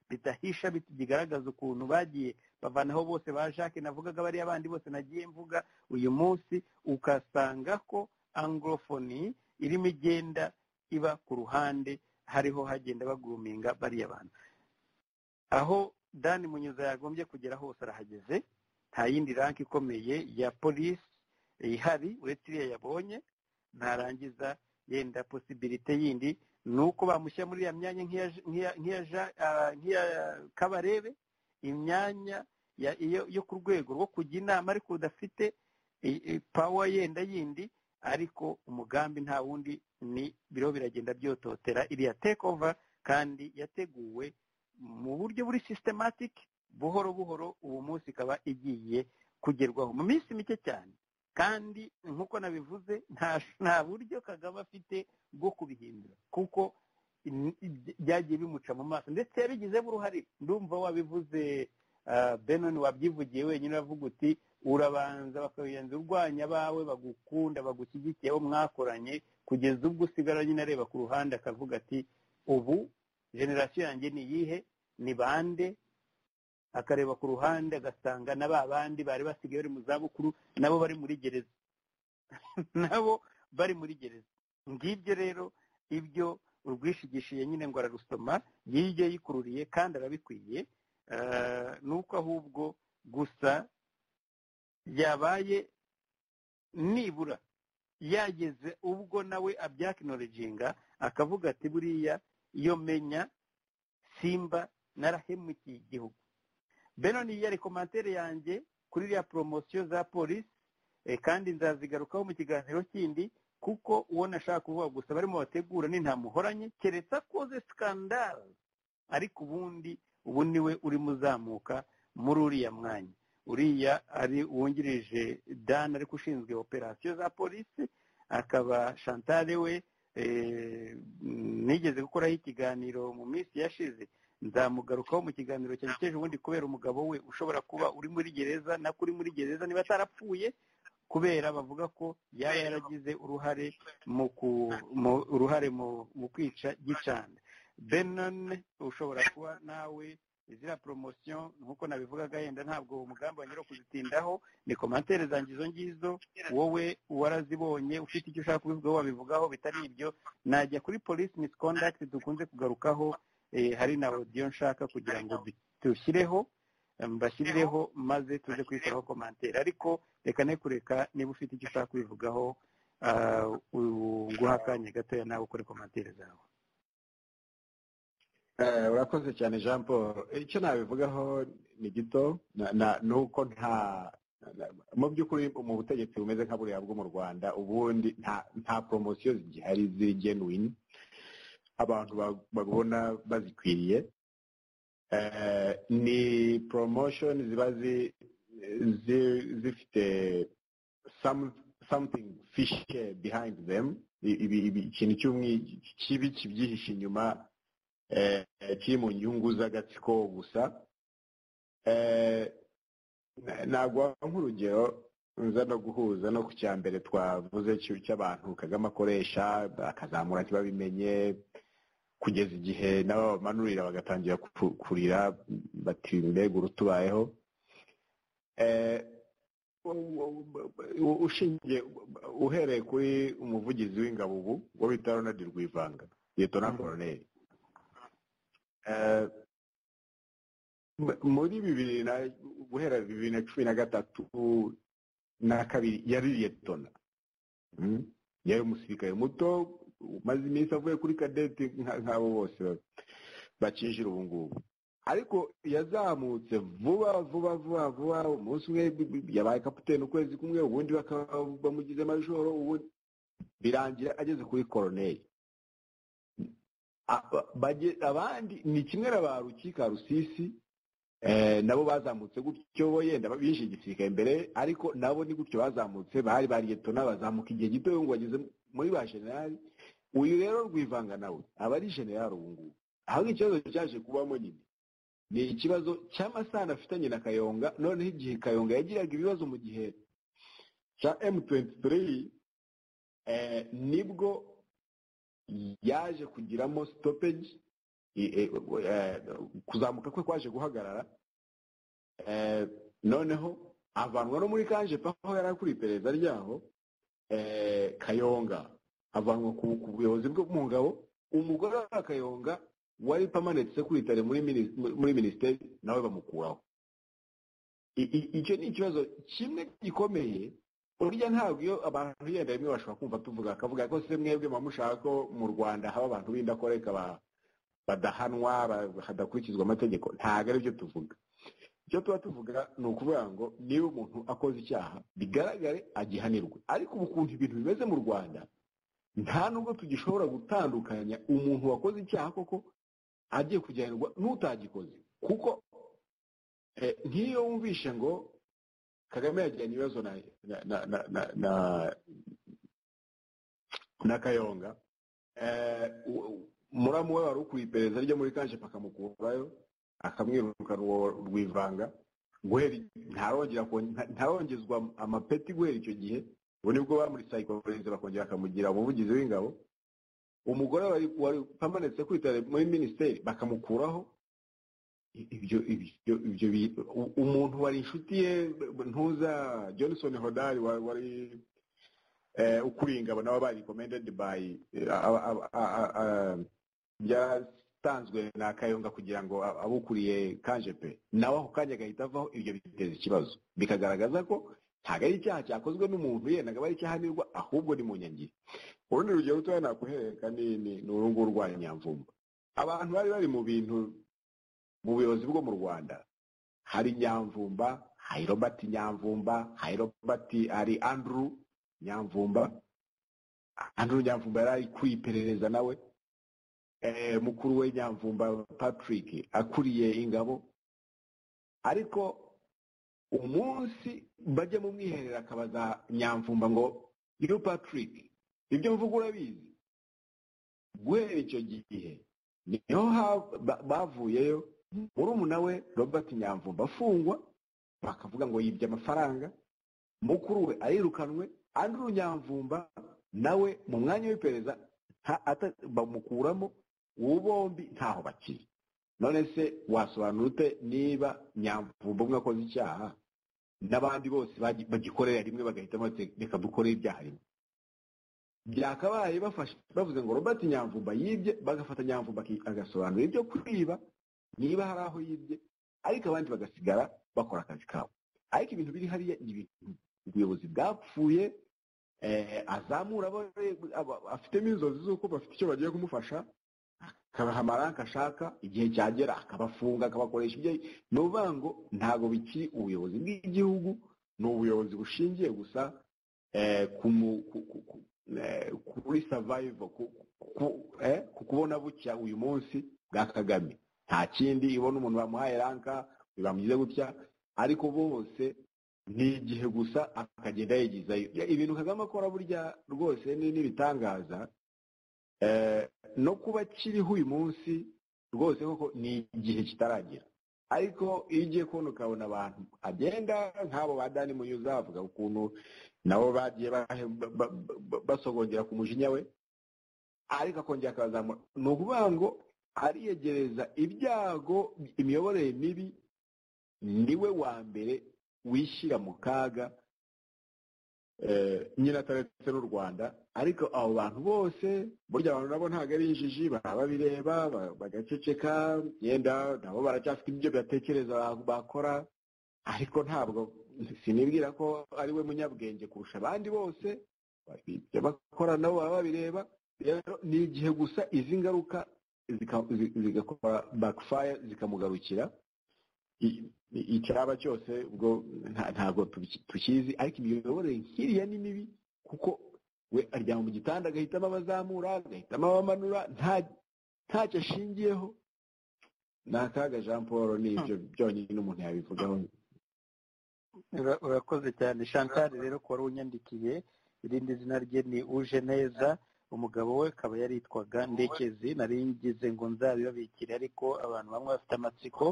bidahisha bigaragaza ukuntu bagiye bavanaho bose ba jacques navugaga bariya bandi bose nagiye mvuga uyu munsi ukasanga ko anglofoni irimo igenda iba ku ruhande hariho hagenda baguminga bariya bantu aho dani munyuza yagombye kugera hose arahageze nta yindi ranki ikomeye ya polisi ihari uretse iriya yabonye ntarangiza yenda posibirite yindi ni uko bamushyira muri iriya myanya nk'iya kabarebe imyanya yo ku rwego rwo kujya inama ariko udafite pawa yenda yindi ariko umugambi nta wundi ni biro biragenda byototera iriya tekova kandi yateguwe mu buryo buri sisitematike buhoro buhoro uwo munsi ikaba igiye kugerwaho mu minsi mike cyane kandi nk'uko nabivuze nta buryo kagame afite bwo kubihindura kuko byagiye bimuca mu maso ndetse yabigizemo uruhare ndumva wabivuze benon wabyivugiye wenyine uravuga uti urabanza bakabirenza urwanya abawe bagukunda bagushyigikiyeho mwakoranye kugeza ubwo usigara nyine areba ku ruhande akavuga ati ubu generasiyo yanjye ni iyihe ni bande akareba ku ruhande agasanga na ba bandi bari basigaye bari mu zabukuru nabo bari muri gereza nabo bari muri gereza ngibyo rero ibyo urwishigishiye nyine ngo ararusoma yibyo yikururiye kandi arabikwiye ni uko ahubwo gusa yabaye nibura yageze ubwo nawe abyakinoreginga akavuga ati buriya iyo menya simba narahemukiye igihugu benoni yari komantere yanjye kuri iriya poromosiyo za polisi kandi nzazigarukaho mu kiganiro kindi kuko uwo nashaka kuvuga gusa barimo bategura ni ntamuhoranye keretse akoze sikandara ariko ubundi ubu niwe urimo uzamuka muri uriya mwanya uriya ari wungirije dani ariko ushinzwe operasiyo za polisi akaba shantare we nigeze gukoraho ikiganiro mu minsi yashize nzamugarukaho mu kiganiro cyanjye cy'ejo ubundi kubera umugabo we ushobora kuba uri muri gereza nako uri muri gereza niba atarapfuye kubera bavuga ko yaba yaragize uruhare mu uruhare mu kwica gicana benone ushobora kuba nawe ziriya poromosiyo nk'uko nabivugaga yenda ntabwo umugambi wanyura kuzitindaho ni komantere zanjye izo ngizo wowe warazibonye ufite icyo ushaka kubivugaho wabivugaho bitari ibyo najya kuri polisi misikondagiti dukunze kugarukaho hari na odiyo nshaka kugira ngo dushyireho mbashyireho maze tuze kwishyiraho komantere ariko reka ne kureka niba ufite icyo ushaka kubivugaho guha akanya gatoya nawe ukore komantere zawe urakoze cyane jean paul icyo nabivugaho ni gito ni uko nta mu by'ukuri mu butegetsi bumeze nka buriya bwo mu rwanda ubundi nta poromosiyo zigihari ziri genuine abantu babona bazikwiriye ni promotion ziba zifite something fishy behind them ikintu kibi kibyihishe inyuma kiri mu nyungu z'agatsiko gusa ntabwo nk'urugero nza no guhuza no ku cya mbere twavuze cy'abantu kagame akoresha akazamura ntibabimenye kugeza igihe nabo bamanurira bagatangira kurira bati mbega urutubayeho ushingiye uhereye kuri umuvugizi w'ingabo ubu wo bita ronald rwivanga na koroneri muri bibiri na guhera bibiri na cumi na gatatu na kabiri yari liyetona yari umusirikare muto umaze iminsi avuye kuri kadeti nk'abo bose bakinjira ubu ngubu ariko yazamutse vuba vuba vuba vuba umunsi umwe yabaye kapitene ukwezi kumwe ubundi bamugize majoro ubundi birangira ageze kuri koroneri abandi ni kimwe na ba rukika rusisi nabo bazamutse gutyo bo yenda bishe igisirikare mbere ariko nabo ni gutyo bazamutse bari bariyetona bazamuka igihe gito ngo bageze muri ba generali uyu rero rwivanga nawe aba ari generali ubu ngubu aho ikibazo cyaje kubamo nyine ni ikibazo cy'amasano afitanye na kayonga noneho igihe kayonga yagiraga ibibazo mu gihe cya m23 nibwo yaje kugiramo stoppage kuzamuka kwe kwaje guhagarara noneho avanwa no muri kanje aho yari akuriye iperereza ryaho kayonga avanwa ku buyobozi bwo mu ngabo umugore wa kayonga wari pamanitse kuritare muri minisiteri nawe bamukuraho icyo ni ikibazo kimwe gikomeye burya ntabwo iyo abantu yenda rimwe bashobora kumva tuvuga akavuga ko se mwebwe muba mushaka ko mu rwanda haba abantu b'indakoreka badahanwa hadakurikizwa amategeko ntabwo ari byo tuvuga icyo tuba tuvuga ni ukuvuga ngo niba umuntu akoze icyaha bigaragare agihanirwe ariko ubu ukuntu ibintu bimeze mu rwanda nta nubwo tugishobora gutandukanya umuntu wakoze icyaha koko agiye kujyanirwa n'utagikoze kuko nk'iyo wumvishe ngo kagame yajyanye ibibazo na na na na na na kayonga muramu we wari ukuriye iperereza ryo muri kanje akamukurayo akamwirukana uwo rwivanga guhera ntarongera ntarongezwa amapeti guhera icyo gihe ubu nibwo bamuri sayikopereze bakongera bakamugira umuvugizi w'ingabo umugore wari pamanitse kwitare muri minisiteri bakamukuraho ibyo ibyo ibyo umuntu wari inshuti ye ntuza johnson hodari wari ukuriye ingabo nawe bari komendedi bayi byatanzwe na kayonga kugira ngo abukuriye kanje pe nawe ako kanya agahita avaho ibyo biteza ikibazo bikagaragaza ko ntabwo ari icyaha cyakozwe n'umuntu yenda akaba ari icyahanirwa ahubwo ni mu nyangira urundi rugero rutoya nakuhereka ni urunguru rwa nyamvumba abantu bari bari mu bintu mu buyobozi bwo mu rwanda hari nyamvumba hari robert nyamvumba hari robert hari andrew nyamvumba andrew nyamvumba yari ari ku iperereza nawe mukuru we nyamvumba patrick akuriye ingabo ariko umunsi bajya mu mwiherero akabaza nyamvumba ngo iyo patrick ibyo mvuga urabizi guhera icyo gihe niho bavuyeyo murumuna we robert nyamvumba afungwa bakavuga ngo yibye amafaranga mukuru we arirukanwe andrew nyamvumba nawe mu mwanya w'iperereza bamukuramo ubu bombi ntaho bakiri none se wasobanura ute niba nyamvumba umwe akoze icyaha n'abandi bose bagikorera rimwe bagahitamo reka dukore ibyaha rimwe byakabaye bavuze ngo robert nyamvumba yibye bagafata nyamvumba agasobanura ibyo kwiba niba hari aho yibye ariko abandi bagasigara bakora akazi kabo ariko ibintu biri hariya ni ibintu ubuyobozi bwapfuye azamura afitemo inzozi z'uko bafite icyo bagiye kumufasha akabaha amaranka ashaka igihe cyagera akabafunga akabakoresha ibyo ni ukuvuga ngo ntabwo bikiri ubuyobozi bw'igihugu ni ubuyobozi bushingiye gusa kuri savayivo ku kubona bucya uyu munsi bwa kagame nta kindi ibona umuntu bamuhaye ranka bamwize gutya ariko bose ni igihe gusa akagenda yigizayo ibintu kagame akora burya rwose ni n'ibitangaza no kuba kiriho uyu munsi rwose koko ni igihe kitaragera ariko iyo ugiye kubona ukabona abantu agenda nk'abo ba dani munyuza bavuga ukuntu nabo bagiye basogongera ku mujinya we ariko akongera akazamura ni ukuvuga ngo ariyegereza ibyago imiyoborere mibi niwe wa mbere wishyira mu kaga nyine ataretse n'u rwanda ariko abo bantu bose burya abantu nabo ntabwo ari injiji baba babireba bagaceceka yenda nabo baracyafite ibyo batekereza bakora ariko ntabwo sinibwira ko ari we munyabwenge kurusha abandi bose ibyo bakora nabo baba babireba rero ni igihe gusa izi ngaruka zigakora bakifaya zikamugarukira icyaba cyose ubwo ntabwo tukizi ariko imiyoborere nk'iriya ni mibi kuko we aryama mu gitanda agahitamo abazamura agahitamo abamanura ntacyo ashingiyeho ni akaga jean paul n'ibyo byonyine umuntu yabivugaho urakoze cyane chantal rero ko wari unyandikiye irindi zina rye ni uje neza umugabo we akaba yaritwaga ndekezi nari ngize ngo nzabibabikire ariko abantu bamwe bafite amatsiko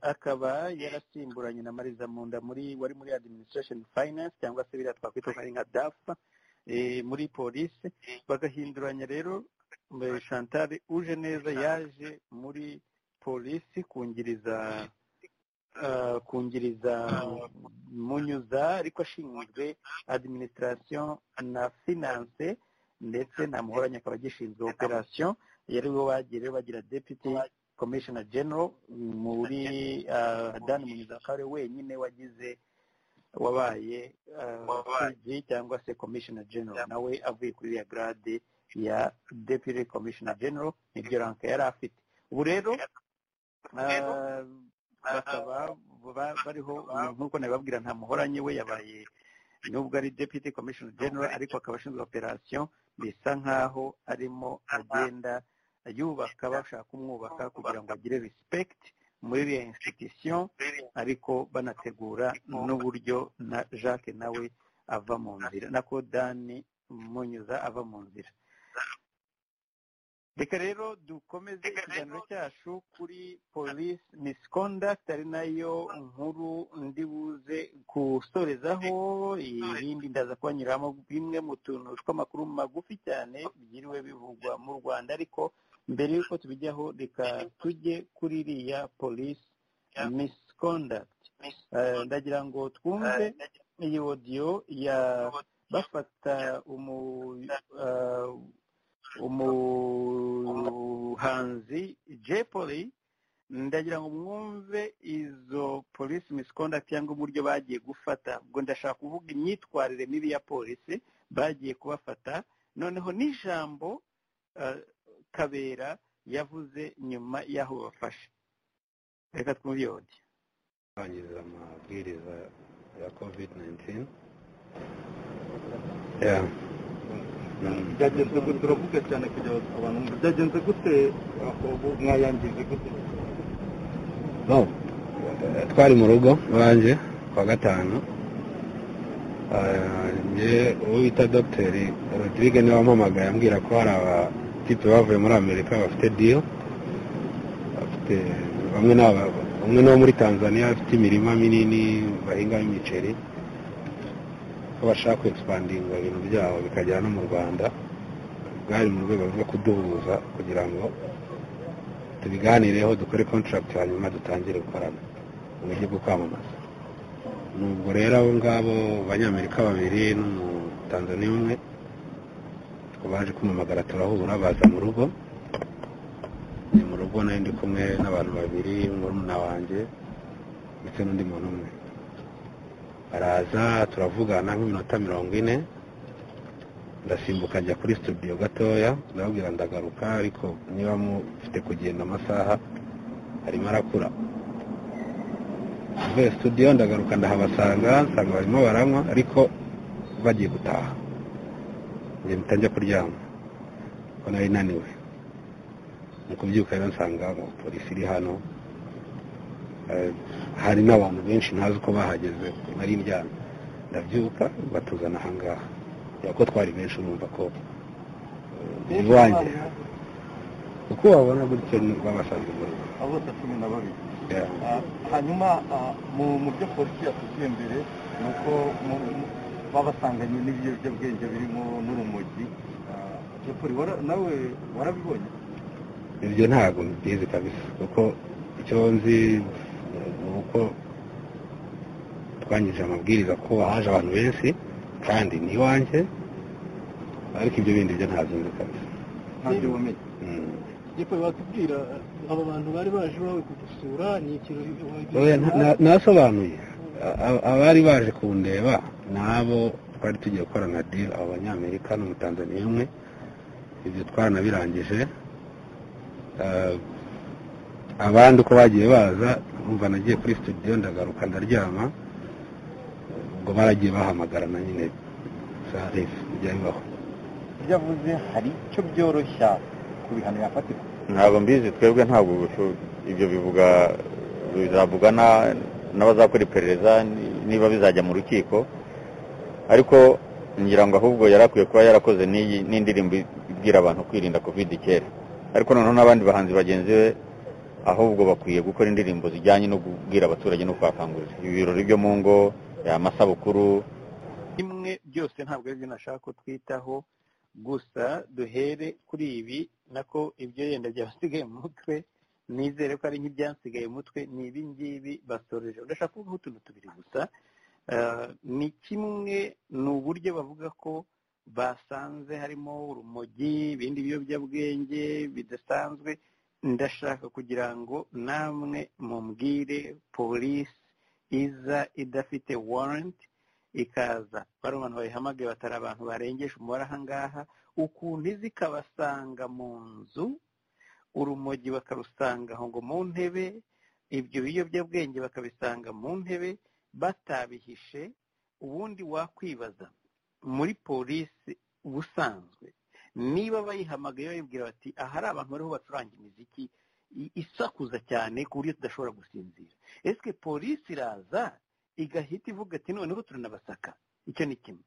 akaba yarasimburanye na mariza munda muri wari muri administration finance cyangwa se biriya twakwita nka dafa muri polisi bagahinduranya rero chantal uje neza yaje muri polisi kungiriza kungiriza munyuza ariko ashinzwe administration na finance ndetse na muhoranye akaba agishinzwe operation yari we bagire bagira deputy commissioner general muri dan munyuza akaba ari wenyine wagize wabaye cg cyangwa se commissioner general nawe avuye kuri iriya grade ya deputy commissioner general niryo ranka yari afite ubu rero bakaba bariho nk'uko nabibabwira nta muhoranye we yabaye nubwo ari deputy commissioner general ariko akaba ashinzwe operation bisa nk'aho arimo agenda yubaka bashaka kumwubaka kugira ngo agire respect muri iyo institution ariko banategura n'uburyo na jacques nawe ava mu nzira nako dani munyuza ava mu nzira reka rero dukomeze ikiganiro cyacu kuri police misconduct ari nayo nkuru ndibuze gusorezaho irindi ndaza kubanyuramo bimwe mu tuntu tw'amakuru magufi cyane byiriwe bivugwa mu rwanda ariko mbere y'uko tubijyaho reka tujye kuri iriya police misconduct ndagira ngo twumve iyi odiyo ya bafata umu umuhanzi jepoli ndagira ngo mwumve izo polisi misconduct cyangwa uburyo bagiye gufata ubwo ndashaka kuvuga imyitwarire mibi ya polisi bagiye kubafata noneho n'ijambo kabera yavuze nyuma y'aho bafashe reka twiyode kubahiriza amabwiriza ya kovide byagenze gute uravuga cyane kugira ngo abantu ngo byagenze gute mwayangije gute twari mu rugo iwanjye kuwa gatanu uwo bita dogiteri rodirige niwe wampamagaye ambwira ko hari abatipe bavuye muri amerika bafite diyo umwe ni uwo muri tanzania bafite imirima minini bahingamo imiceri ko bashaka kwegisipadinga ibintu byabo bikagera no mu rwanda bwari mu rwego rwo kuduhuza kugira ngo tubiganireho dukore kontaragiti hanyuma dutangire gukorana mu buryo bwo kwamamaza nubwo rero abo ngabo abanyamerika babiri n'umutanzaniya umwe baje kumamagara turahura baza mu rugo ni mu rugo nari ndi kumwe n'abantu babiri murumuna wanjye ndetse n'undi muntu umwe baraza turavugana nk'iminota mirongo ine ndasimbuka njya kuri studio gatoya ndababwira ndagaruka ariko niba mufite kugenda amasaha arimo arakura mvuye studio ndagaruka ndahabasanga nsanga barimo baranywa ariko bagiye gutaha njye mpita njya kuryama kuko nari naniwe mu kubyuka rero nsanga polisi iri hano hari n'abantu benshi ntazi uko bahageze nari ndyamye ndabyuka batuzana ahangaha ko twari benshi urumva ko iwanjye uko wabona gutyo babasanze mu rugo abo bose cumi na babiri hanyuma mu byo polisi yatubwiye mbere ni uko babasanganye n'ibiyobyabwenge birimo n'urumogi nawe warabibonye ibyo ntabwo mbizi kabisa kuko icyo nzi ni uko twangije amabwiriza ko haje abantu benshi kandi ni iwanjye ariko ibyo bindi byo ntabyo nzi kabisa ntabyo wamenye yewe watubwira aba bantu bari baje iwawe kugusura ni ikirori nasobanuye abari baje kundeba ni abo twari tugiye gukorana diri abo banyamerika n'umutanzaniya umwe ibyo twaranabirangije abandi uko bagiye baza numva nagiye kuri studio ndagaruka ndaryama ubwo baragiye bahamagarana nyine sarifu bijya bibaho ibyo avuze hari icyo byoroshya ku bihano yafatirwa ntabwo mbizi twebwe ntabwo ibyo bivuga bizavuga n'abazakora iperereza niba bizajya mu rukiko ariko ngira ngo ahubwo yari akwiye kuba yarakoze n'indirimbo ibwira abantu kwirinda kovide kera ariko noneho n'abandi bahanzi bagenzi be ahubwo bakwiye gukora indirimbo zijyanye no kubwira abaturage no kubakangurira ibirori byo mu ngo amasabukuru kimwe byose ntabwo ari byo nashaka ko twitaho gusa duhere kuri ibi nako ibyo yenda byasigaye mu mutwe nizere ko ari nk'ibyasigaye mu mutwe ni ibi ngibi basoreje ndashaka kuvuga utuntu tubiri gusa ni kimwe ni uburyo bavuga ko basanze harimo urumogi ibindi biyobyabwenge bidasanzwe ndashaka kugira ngo namwe mumbwire polisi iza idafite waranti ikaza bari abantu bayihamagaye batari abantu barengeje umubare aha ngaha ukuntu izi ikabasanga mu nzu urumogi bakarusanga aho ngo mu ntebe ibyo biyobyabwenge bakabisanga mu ntebe batabihishe ubundi wakwibaza muri polisi ubusanzwe niba bayihamagaye bayibwira bati ahari abantu bariho bacuranga imiziki isakuza cyane ku buryo tudashobora gusinzira esike polisi iraza igahita ivuga ati noneho turanabasaka icyo ni kimwe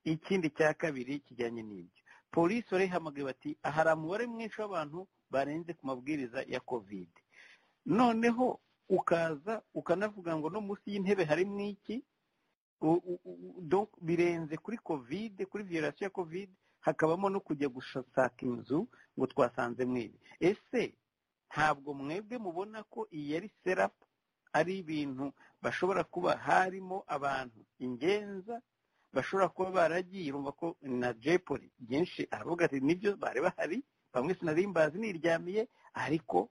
ikindi cya kabiri kijyanye n'ibyo polisi barayihamagaye bati ahari umubare mwinshi w'abantu barenze ku mabwiriza ya kovide noneho ukaza ukanavuga ngo no munsi y'intebe harimo iki birenze kuri kovide kuri viyorasiyo ya kovide hakabamo no kujya gushaka inzu ngo twasanze mwibi ese ntabwo mwebwe mubona ko iyi ari serapu ari ibintu bashobora kuba harimo abantu ingenza bashobora kuba baragiye urumva ko na jepoli byinshi aravuga ati nibyo bari bahari bamwe sinarimbazi niryamiye ariko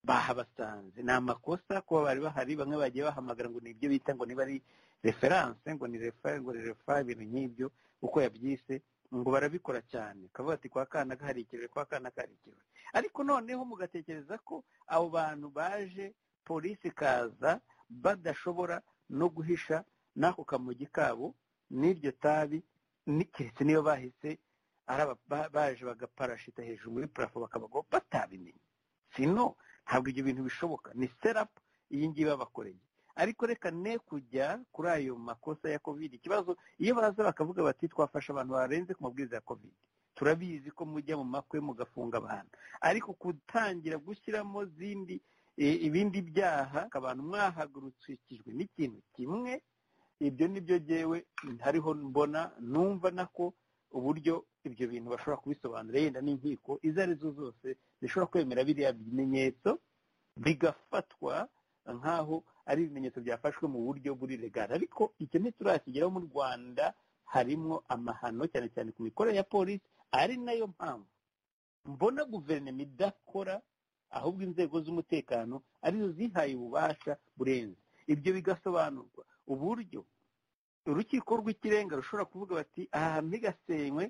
bahabasanze ni amakosa kuba bari bahari bamwe bagiye bahamagara ngo ni ibyo bita ngo niba ari referanse ngo ni refa ngo ni refa ibintu nk'ibyo uko yabyise ngo barabikora cyane kavuga ati kwa kana kaharikiwe kwa kana kaharikiwe ariko noneho mugatekereza ko abo bantu baje polisi ikaza badashobora no guhisha n'ako kamugi kabo n'iryo tabi keretse niyo bahise baje bagaparashita hejuru muri parafo bakabagaho batabimenye sino ntabwo ibyo bintu bishoboka ni serapu iyi ngiyi babakoreye ariko reka ne kujya kuri ayo makosa ya kovide ikibazo iyo baza bakavuga bati twafashe abantu barenze ku mabwiriza ya kovide turabizi ko mujya mu makwe mugafunga abantu ariko gutangira gushyiramo zindi ibindi byaha abantu mwahagurukijwe n'ikintu kimwe ibyo nibyo byewe hariho mbona numva nako uburyo ibyo bintu bashobora kubisobanura yenda n'inkiko izo arizo zose zishobora kwemera biriya bimenyetso bigafatwa nk'aho ari ibimenyetso byafashwe mu buryo buri regara ariko icyo ntiturakigeraho mu rwanda harimo amahano cyane cyane ku mikorere ya polisi ari nayo mpamvu mbona guverinoma idakora ahubwo inzego z'umutekano arizo zihaye ububasha burenze ibyo bigasobanurwa uburyo urukiko rw'ikirenga rushobora kuvuga bati aha hantu higasenywe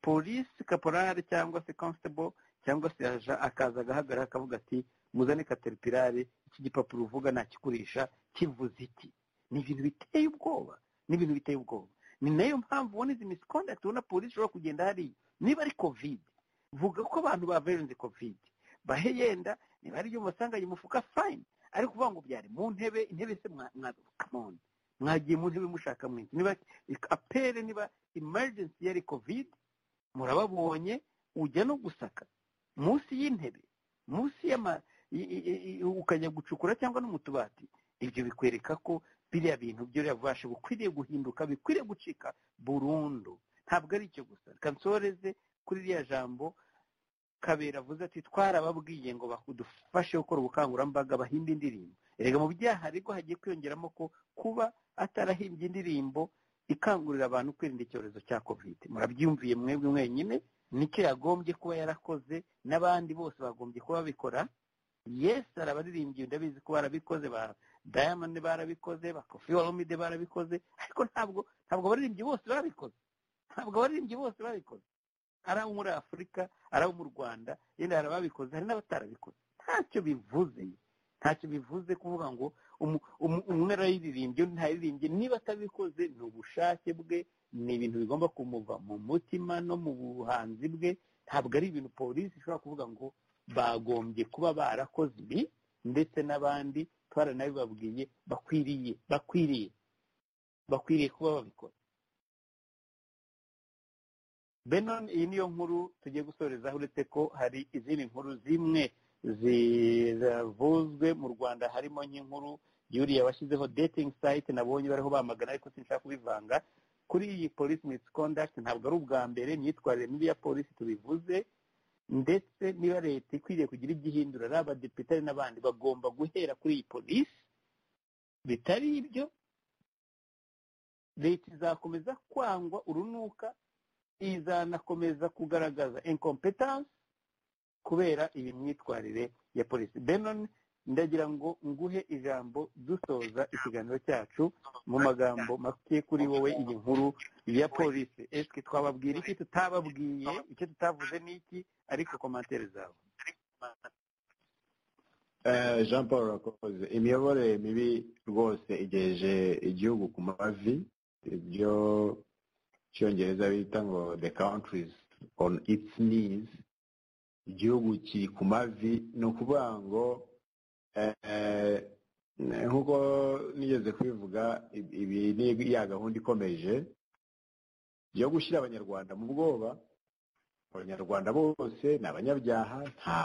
polisi kaporari cyangwa se konsitebo cyangwa se aja akaza agahagarara akavuga ati muzane kateripirare iki gipapuro uvuga nakikurisha kivuze iki ni ibintu biteye ubwoba ni ibintu biteye ubwoba ni nayo mpamvu ubona izi misikondagiti ubona polisi ishobora kugenda hariya niba ari kovide vuga ko abantu baverenze kovide bahe yenda niba ari ibyo musanganye umufuka fayini ariko uvuga ngo byari mu ntebe intebe se mwakamoni mwagiye mu ntebe mushaka mwinshi niba apere niba emergency yari kovide murababonye ujya no gusaka munsi y'intebe munsi y'ama ukajya gucukura cyangwa no mu tubati ibyo bikwereka ko biriya bintu byo birabubasha bukwiriye guhinduka bikwiriye gucika burundu ntabwo ari icyo gusa reka nsoreze kuri ririya jambo kabera avuze ati twarababwiye ngo badufashe gukora ubukangurambaga bahimba indirimbo erega mu byaha ariko hagiye kwiyongeramo ko kuba atarahimbye indirimbo ikangurira abantu kwirinda icyorezo cya kovide murabyumviye mwebwe mwenyine nicyo yagombye kuba yarakoze n'abandi bose bagombye kuba babikora yesi arabaririmbye ndabizi ko barabikoze ba diamond barabikoze ba kofi waromide barabikoze ariko ntabwo ntabwo abaririmbyi bose barabikoze ntabwo abaririmbyi bose babikoze ari abo muri afurika ari abo mu rwanda yenda hari ababikoze hari n'abatarabikoze ntacyo bivuze ntacyo bivuze kuvuga ngo umwe arayiririmbye undi ntayiririmbye niba atabikoze ni ubushake bwe ni ibintu bigomba kumuva mu mutima no mu buhanzi bwe ntabwo ari ibintu polisi ishobora kuvuga ngo bagombye kuba barakoze ibi ndetse n'abandi twaranabibabwiye bakwiriye bakwiriye bakwiriye kuba babikora benon iyi niyo nkuru tugiye gusorezaho uretse ko hari izindi nkuru zimwe zivuzwe mu rwanda harimo nk'inkuru yuriya washyizeho dating site nabonye bariho bamagana ariko sinshaka kubivanga kuri iyi polisi misconduct ntabwo ari ubwa mbere imyitwarire mibi ya polisi tubivuze ndetse niba leta ikwiriye kugira ibyo ihindura ari abadepite n'abandi bagomba guhera kuri iyi polisi bitari ibyo leta izakomeza kwangwa urunuka izanakomeza kugaragaza inkompetanse kubera iyi myitwarire ya polisi benon ndagira ngo nguhe ijambo dusoza ikiganiro cyacu mu magambo make kuri wowe iyi nkuru ya polisi esike twababwira iki tutababwiye icyo tutavuze ni iki ariko komantere zawe jean paul rakoze imiyoborere mibi rwose igejeje igihugu ku mavi ibyo cyongereza bita ngo the countries on its knees igihugu kiri ku mavi ni ukuvuga ngo nk'uko nigeze kubivuga ibi ni ya gahunda ikomeje yo gushyira abanyarwanda mu bwoba abanyarwanda bose ni abanyabyaha nta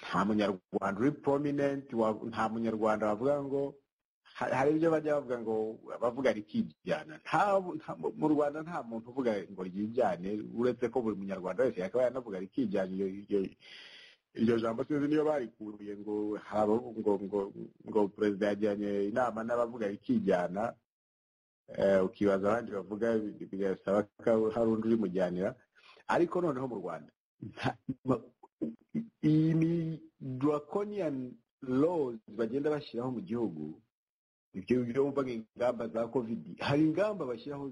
nta munyarwanda uri prominent nta munyarwanda wavuga ngo hari ibyo bajya bavuga ngo bavuga rikijyana mu rwanda nta muntu uvuga ngo ryijyane uretse ko buri munyarwanda wese yakaba yanavuga rikijyana iryo jambo sinzi niyo barikuruye ngo ngo ngo ngo perezida yajyanye inama n'abavuga rikijyana ukibaza abandi bavuga bigasaba ko hari undi urimujyanira ariko noneho mu rwanda iyi draconian laws bagenda bashyiraho mu gihugu ibyo byo mvuga ingamba za covid hari ingamba bashyiraho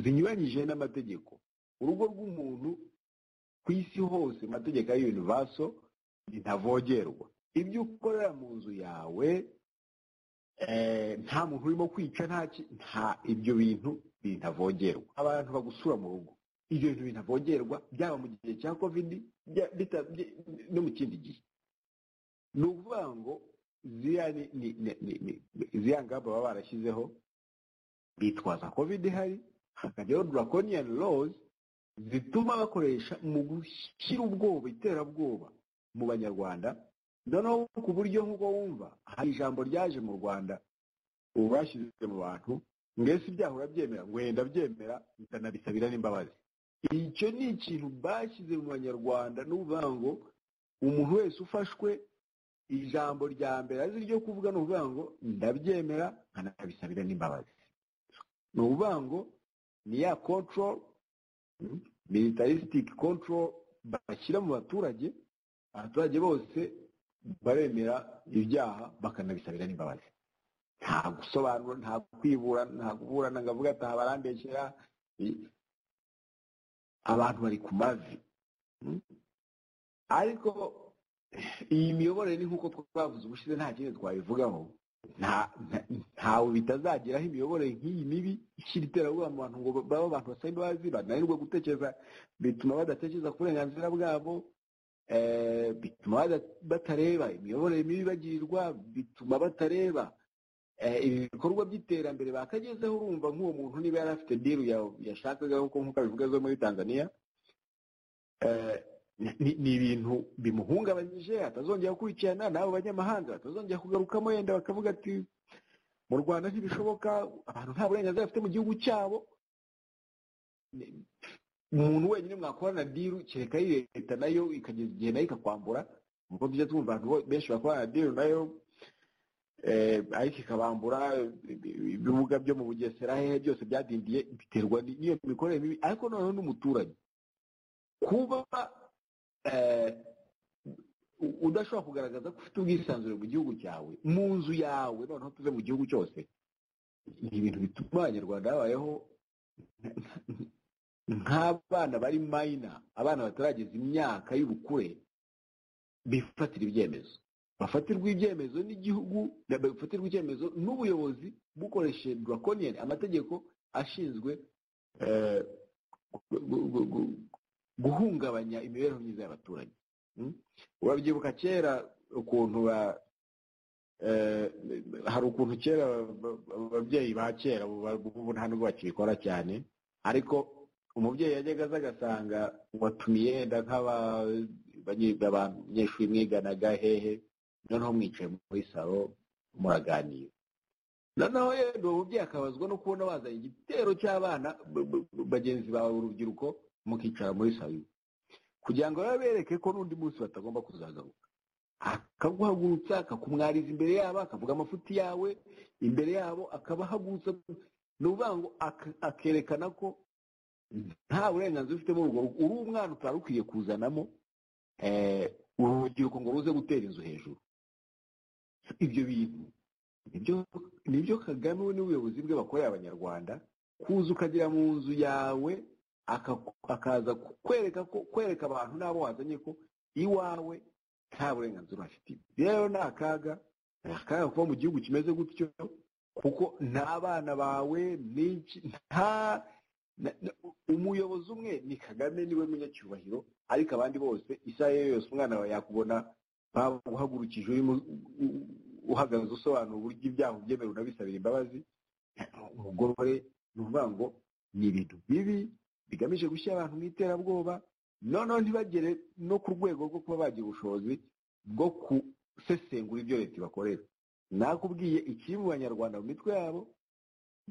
zinyuranyije n'amategeko urugo rw'umuntu ku isi hose amategeko ya univaso ntavogerwa ibyo ukorera mu nzu yawe nta muntu urimo kwica nta ibyo bintu binavogerwa abantu bagusura mu rugo ibyo bintu binavogerwa byaba mu gihe cya kovidi no mu kindi gihe ni ukuvuga ngo ziriya ngamba baba barashyizeho bitwaza kovide ihari hakajyaho draconiyani lozi zituma bakoresha mu gushyira ubwoba iterabwoba mu banyarwanda noneho ku buryo nk'uko wumva hari ijambo ryaje mu rwanda ubu bashyize mu bantu mbese ibyaha urabyemera wenda byemera bikanabisabira n'imbabazi icyo ni ikintu bashyize mu banyarwanda ni ukuvuga ngo umuntu wese ufashwe ijambo rya mbere azi ryo kuvuga ni ukuvuga ngo ndabyemera nkanabisabira n'imbabazi ni ukuvuga ngo ni ya control militaristic control bashyira mu baturage abaturage bose baremera ibyaha bakanabisabira n'imbabazi nta gusobanura nta kwibura nta kuburana ngo avuge ati aha barambeshyira abantu bari ku mavi ariko iyi miyoborere ni nk'uko twavuze ubushize nta kindi twabivugaho ntawe bitazageraho imiyoborere nk'iyi mibi ishyira iterabwoba mu bantu ngo baba abantu basaba imbabazi bananirwa gutekereza bituma badatekereza ku burenganzira bwabo bituma batareba imiyoborere mibi bagirirwa bituma batareba ibikorwa by'iterambere bakagezeho urumva nk'uwo muntu niba yari afite diru yashakaga nk'uko abivuga zo muri tanzania ni ibintu bimuhungabanyije atazongera gukurikirana n'abo banyamahanga batazongera kugarukamo yenda bakavuga ati mu rwanda ntibishoboka abantu nta burenganzira bafite mu gihugu cyabo umuntu wenyine mwakorana diru kereka leta nayo ikageza igihe nayo ikakwambura nk'uko tujya twumva abantu benshi bakorana diru nayo ariko ikabambura ibibuga byo mu bugesera hehe byose byadindiye biterwa n'iyo mikorere mibi ariko noneho n'umuturage kuba udashobora kugaragaza ko ufite ubwisanzure mu gihugu cyawe mu nzu yawe noneho tuve mu gihugu cyose ni ibintu bituma abanyarwanda babayeho nk'abana bari mayina abana batarageza imyaka y'ubukure bifatira ibyemezo bafatirwa ibyemezo n'igihugu bafatirwa icyemezo n'ubuyobozi bukoresheje draconiyani amategeko ashinzwe guhungabanya imibereho myiza y'abaturage urabyibuka kera ukuntu hari ukuntu kera ababyeyi ba kera ubu nta nubwo bakibikora cyane ariko umubyeyi yajyaga aza agasanga watumiye yenda nk'abanyeshuri mwiganaga hehe noneho mwicaye muri salo muraganira noneho yenda uwo mubyeyi akabazwa no kubona wazanye igitero cy'abana bagenzi bawe urubyiruko mukicara muri salo kugira ngo bereke ko n'undi munsi batagomba kuzagaruka akaguhagurutsa akakumwariza imbere yabo akavuga amafuti yawe imbere yabo akabahagurutsa ni ukuvuga ngo akerekana ko nta burenganzira ufite muri urwo rugo uri umwana utari ukwiye kuzanamo urubyiruko ngo ruze gutera inzu hejuru ibyo bintu nibyo kagame we n'ubuyobozi bwe bakorera abanyarwanda kuza ukagera mu nzu yawe akaza kwereka ko kwereka abantu n'abo wazanye ko iwawe nta burenganzira afite rero ni akaga ni akaga kuba mu gihugu kimeze gutyo kuko n'abana bawe nta umuyobozi umwe ni kagame niwe munyacyubahiro ariko abandi bose isaha iyo yose umwana wawe yakubona baguhagurukije uhagaze usobanura uburyo ibyaha ubyemewe unabisabira imbabazi umugore ni ukuvuga ngo ni ibintu bibi bigamije gushyira abantu mu iterabwoba noneho ntibagere no ku rwego rwo kuba bagira ubushobozi bwo gusesengura ibyo leta ibakorera nakubwiye ikiri mu banyarwanda mu mitwe yabo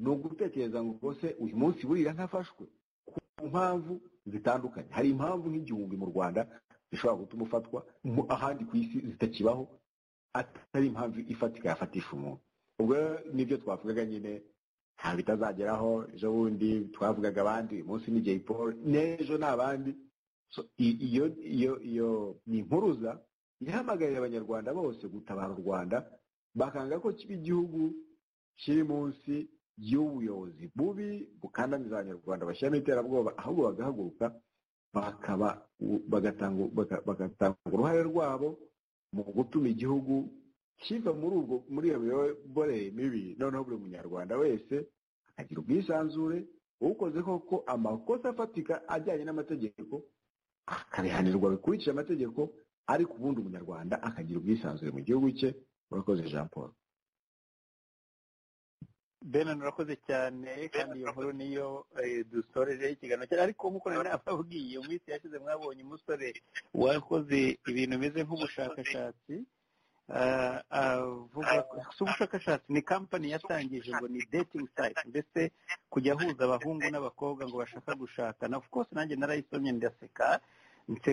ni ugutekereza ngo rwose uyu munsi burira ntafashwe ku mpamvu zitandukanye hari impamvu nk'igihumbi mu rwanda zishobora gutuma ufatwa ahandi ku isi zitakibaho atari impamvu ifatika yafatisha umuntu ubwo nibyo twavugaga nyine nta bitazageraho ejo bundi twavugaga abandi uyu munsi ni jay paul n'ejo ni abandi iyo iyo iyo ni impuruza ihamagarira abanyarwanda bose gutabara u rwanda bakanga ko kiba igihugu kiri munsi y'ubuyobozi bubi bukandamiza abanyarwanda bashyiramo iterabwoba ahubwo bagahaguruka bakaba bagatanga bagatanga uruhare rwabo mu gutuma igihugu kiva muri ubwo muri iyo miyobore mibi noneho buri munyarwanda wese akagira ubwisanzure ukoze koko amakosa afatika ajyanye n'amategeko akabihanirwa bikurikije amategeko ariko ubundi umunyarwanda akagira ubwisanzure mu gihugu cye murakoze jean paul benin urakoze cyane kandi iyo nkuru niyo dusorejeho ikiganiro cyane ariko nk'uko nari nababwiye mu minsi yashize mwabonye umusore wakoze ibintu bimeze nk'ubushakashatsi si ubushakashatsi ni kampani yatangije ngo ni dating site mbese kujya ahuza abahungu n'abakobwa ngo bashaka gushakana of course nanjye narayisomye ndaseka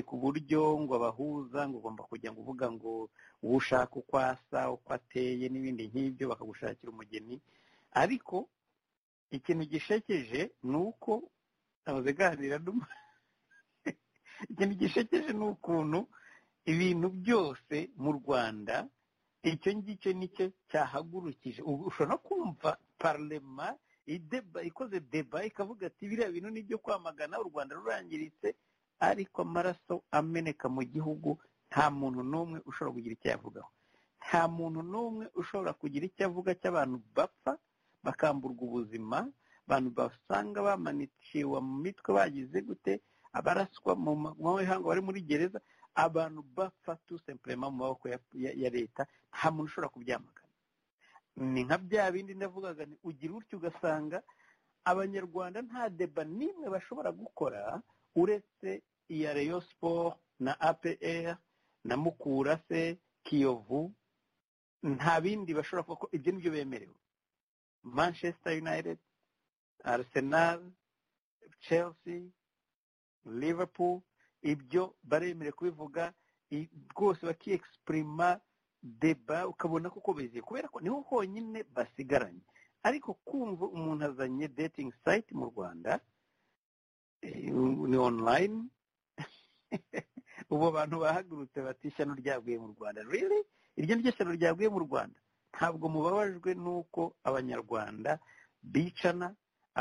ku buryo ngo abahuza ngo ugomba kujya ngo uvuga ngo uwo ushaka uko asa uko ateye n'ibindi nk'ibyo bakagushakira umugeni ariko ikintu gishekeje ni uko abazeganira ikintu gishekeje ni ukuntu ibintu byose mu rwanda icyo ngicyo nicyo cyahagurukije ubu ushobora no kumva parlema ikoze deba ikavuga ati biriya bintu ni ibyo kwamagana u rwanda rurangiritse ariko amaraso ameneka mu gihugu nta muntu n'umwe ushobora kugira icyo yavugaho nta muntu n'umwe ushobora kugira icyo avuga cy'abantu bapfa bakamburwa ubuzima abantu basanga bamanikiwe mu mitwe bagize gute abaraswa mu mahanga bari muri gereza abantu bapfa tusempurema mu maboko ya leta nta muntu ushobora kubyamagana ni nka bya bindi ndavugaga ugira utyo ugasanga abanyarwanda nta deba n'imwe bashobora gukora uretse iya reyo siporo na apr na mukura se kiyovu nta bindi bashobora kuko ibyo ni byo bemerewe manchester united arsenal chelsea liverpool ibyo baremerewe kubivuga rwose bakiyegisipurima deba ukabona ko bizeye kubera ko niho honyine basigaranye ariko kumva umuntu azanye dating site mu rwanda ni online ubu abantu bahagurutse bati ishyano ryaguye mu rwanda riri iryo ni ryo shyano ryaguye mu rwanda ntabwo mubabajwe n'uko abanyarwanda bicana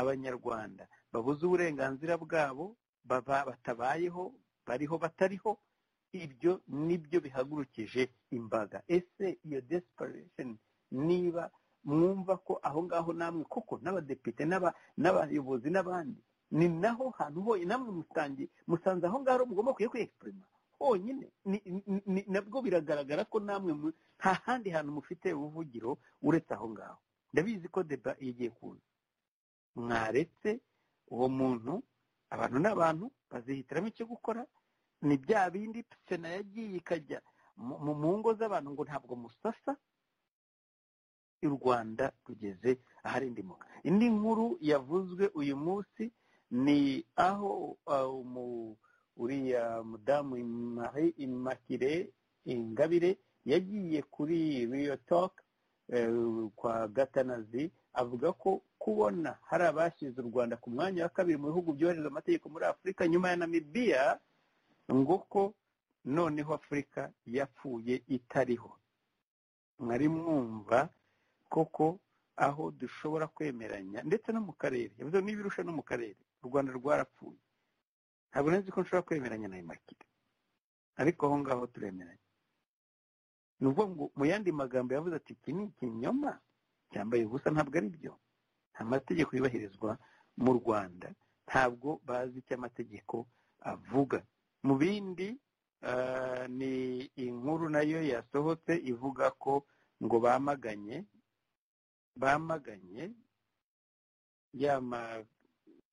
abanyarwanda babuze uburenganzira bwabo batabayeho bariho batariho ibyo nibyo bihagurukije imbaga ese iyo desperation niba mwumva ko aho ngaho namwe koko n'abadepite n'abayobozi n'abandi ni naho hantu honyine namwe musange musanze aho ngaho mugomba kujya kwiyegipurima honyine nabwo biragaragara ko namwe nta handi hantu mufite ubuvugiro uretse aho ngaho ndabizi ko deba igiye kuza mwaretse uwo muntu abantu n'abantu bazihitiramo icyo gukora ni bya bindi sena yagiye ikajya mu ngo z'abantu ngo ntabwo musasa u rwanda rugeze aharindimuka indi nkuru yavuzwe uyu munsi ni aho uriya mudamu imakire ingabire yagiye kuri riyo toke kwa gatanazi avuga ko kubona hari abashyize u rwanda ku mwanya wa kabiri mu bihugu byohereza amategeko muri afurika nyuma ya namibiya ngo ko noneho afurika yapfuye itariho mwari mwumva koko aho dushobora kwemeranya ndetse no mu karere yavuze n'ibirusha no mu karere u rwanda rwarapfuye ntabwo nzi ko nshobora kwemeranya na imakire ariko aho ngaho turemeranya ni ukuvuga ngo mu yandi magambo yavuze ati iki ni ikinyoma cyambaye ubusa ntabwo ari byo nta mategeko yubahirizwa mu rwanda ntabwo bazi icyo amategeko avuga mu bindi ni inkuru nayo yasohotse ivuga ko ngo bamaganye bamaganye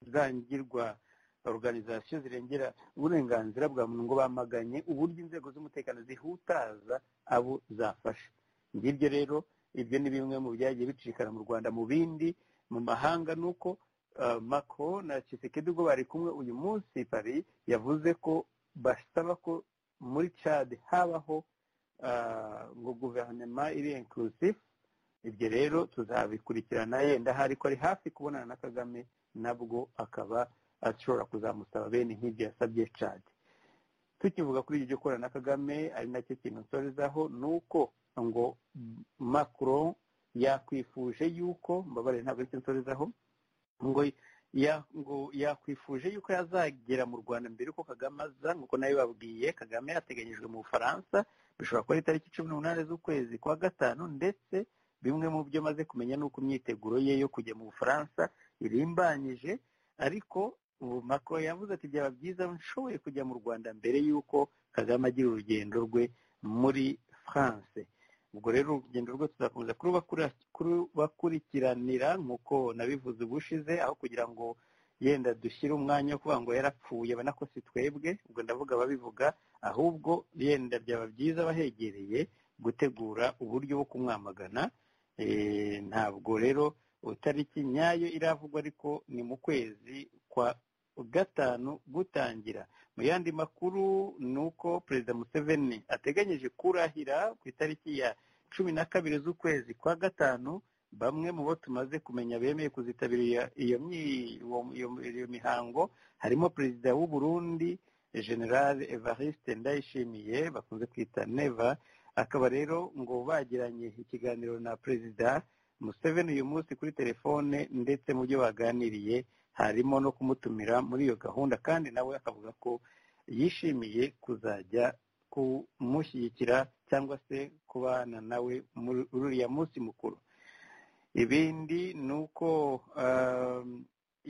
yamazangirwa organizasiyo zirengera uburenganzira bwa muntu ngo bamaganye uburyo inzego z'umutekano zihutaza abo zafashe ngibyo rero ibyo ni bimwe mu byagiye bicikana mu rwanda mu bindi mu mahanga ni uko mako na kisekedi ubwo bari kumwe uyu munsi pari yavuze ko basaba ko muri cade habaho ngo guverinoma iri inkurusifu ibyo rero tuzabikurikirana yenda hari ko ari hafi kubonana na kagame nabwo akaba ashobora kuzamusaba bene nk'ibyo yasabye cadi tukivuga kuri ibyo gukorana na kagame ari nacyo kintu nsorezaho ni uko ngo macron yakwifuje yuko mbabare ntabwo aricyo nsorezaho ngo ya- ngo yakwifuje yuko yazagera mu rwanda mbere uko kagame aza nk'uko nawe babwiye kagame yateganyijwe mu bufaransa bishobora kuba ari itariki cumi n'umunani z'ukwezi kwa gatanu ndetse bimwe mu byo maze kumenya ni uko imyiteguro ye yo kujya mu bufaransa irimbanyije ariko ubu Macron yavuze ati byaba byiza nshoboye kujya mu rwanda mbere y'uko kagame agira urugendo rwe muri france ubwo rero urugendo rwe tuzakomeza kubakurikiranira nk'uko nabivuze ubushize aho kugira ngo yenda dushyire umwanya wo kuvuga ngo yarapfuye abona ko si twebwe ubwo ndavuga ababivuga ahubwo yenda byaba byiza abahegereye gutegura uburyo bwo kumwamagana Eh, ntabwo rero tariki nyayo iravugwa ariko ni mu kwezi kwa gatanu gutangira mu yandi makuru ni uko perezida museveni ateganyije kurahira ku itariki ya cumi na kabiri z'ukwezi kwa gatanu bamwe mu bo tumaze kumenya bemeye kuzitabira iyo- iyo myi- uwo- iyo- iyo mihango harimo perezida w'u Burundi general evariste ndayishimiye bakunze kwita neva akaba rero ngo bagiranye ikiganiro na perezida museveni uyu munsi kuri telefone ndetse mu byo baganiriye harimo no kumutumira muri iyo gahunda kandi nawe akavuga ko yishimiye kuzajya kumushyigikira cyangwa se kubana nawe muri uriya munsi mukuru ibindi ni uko um,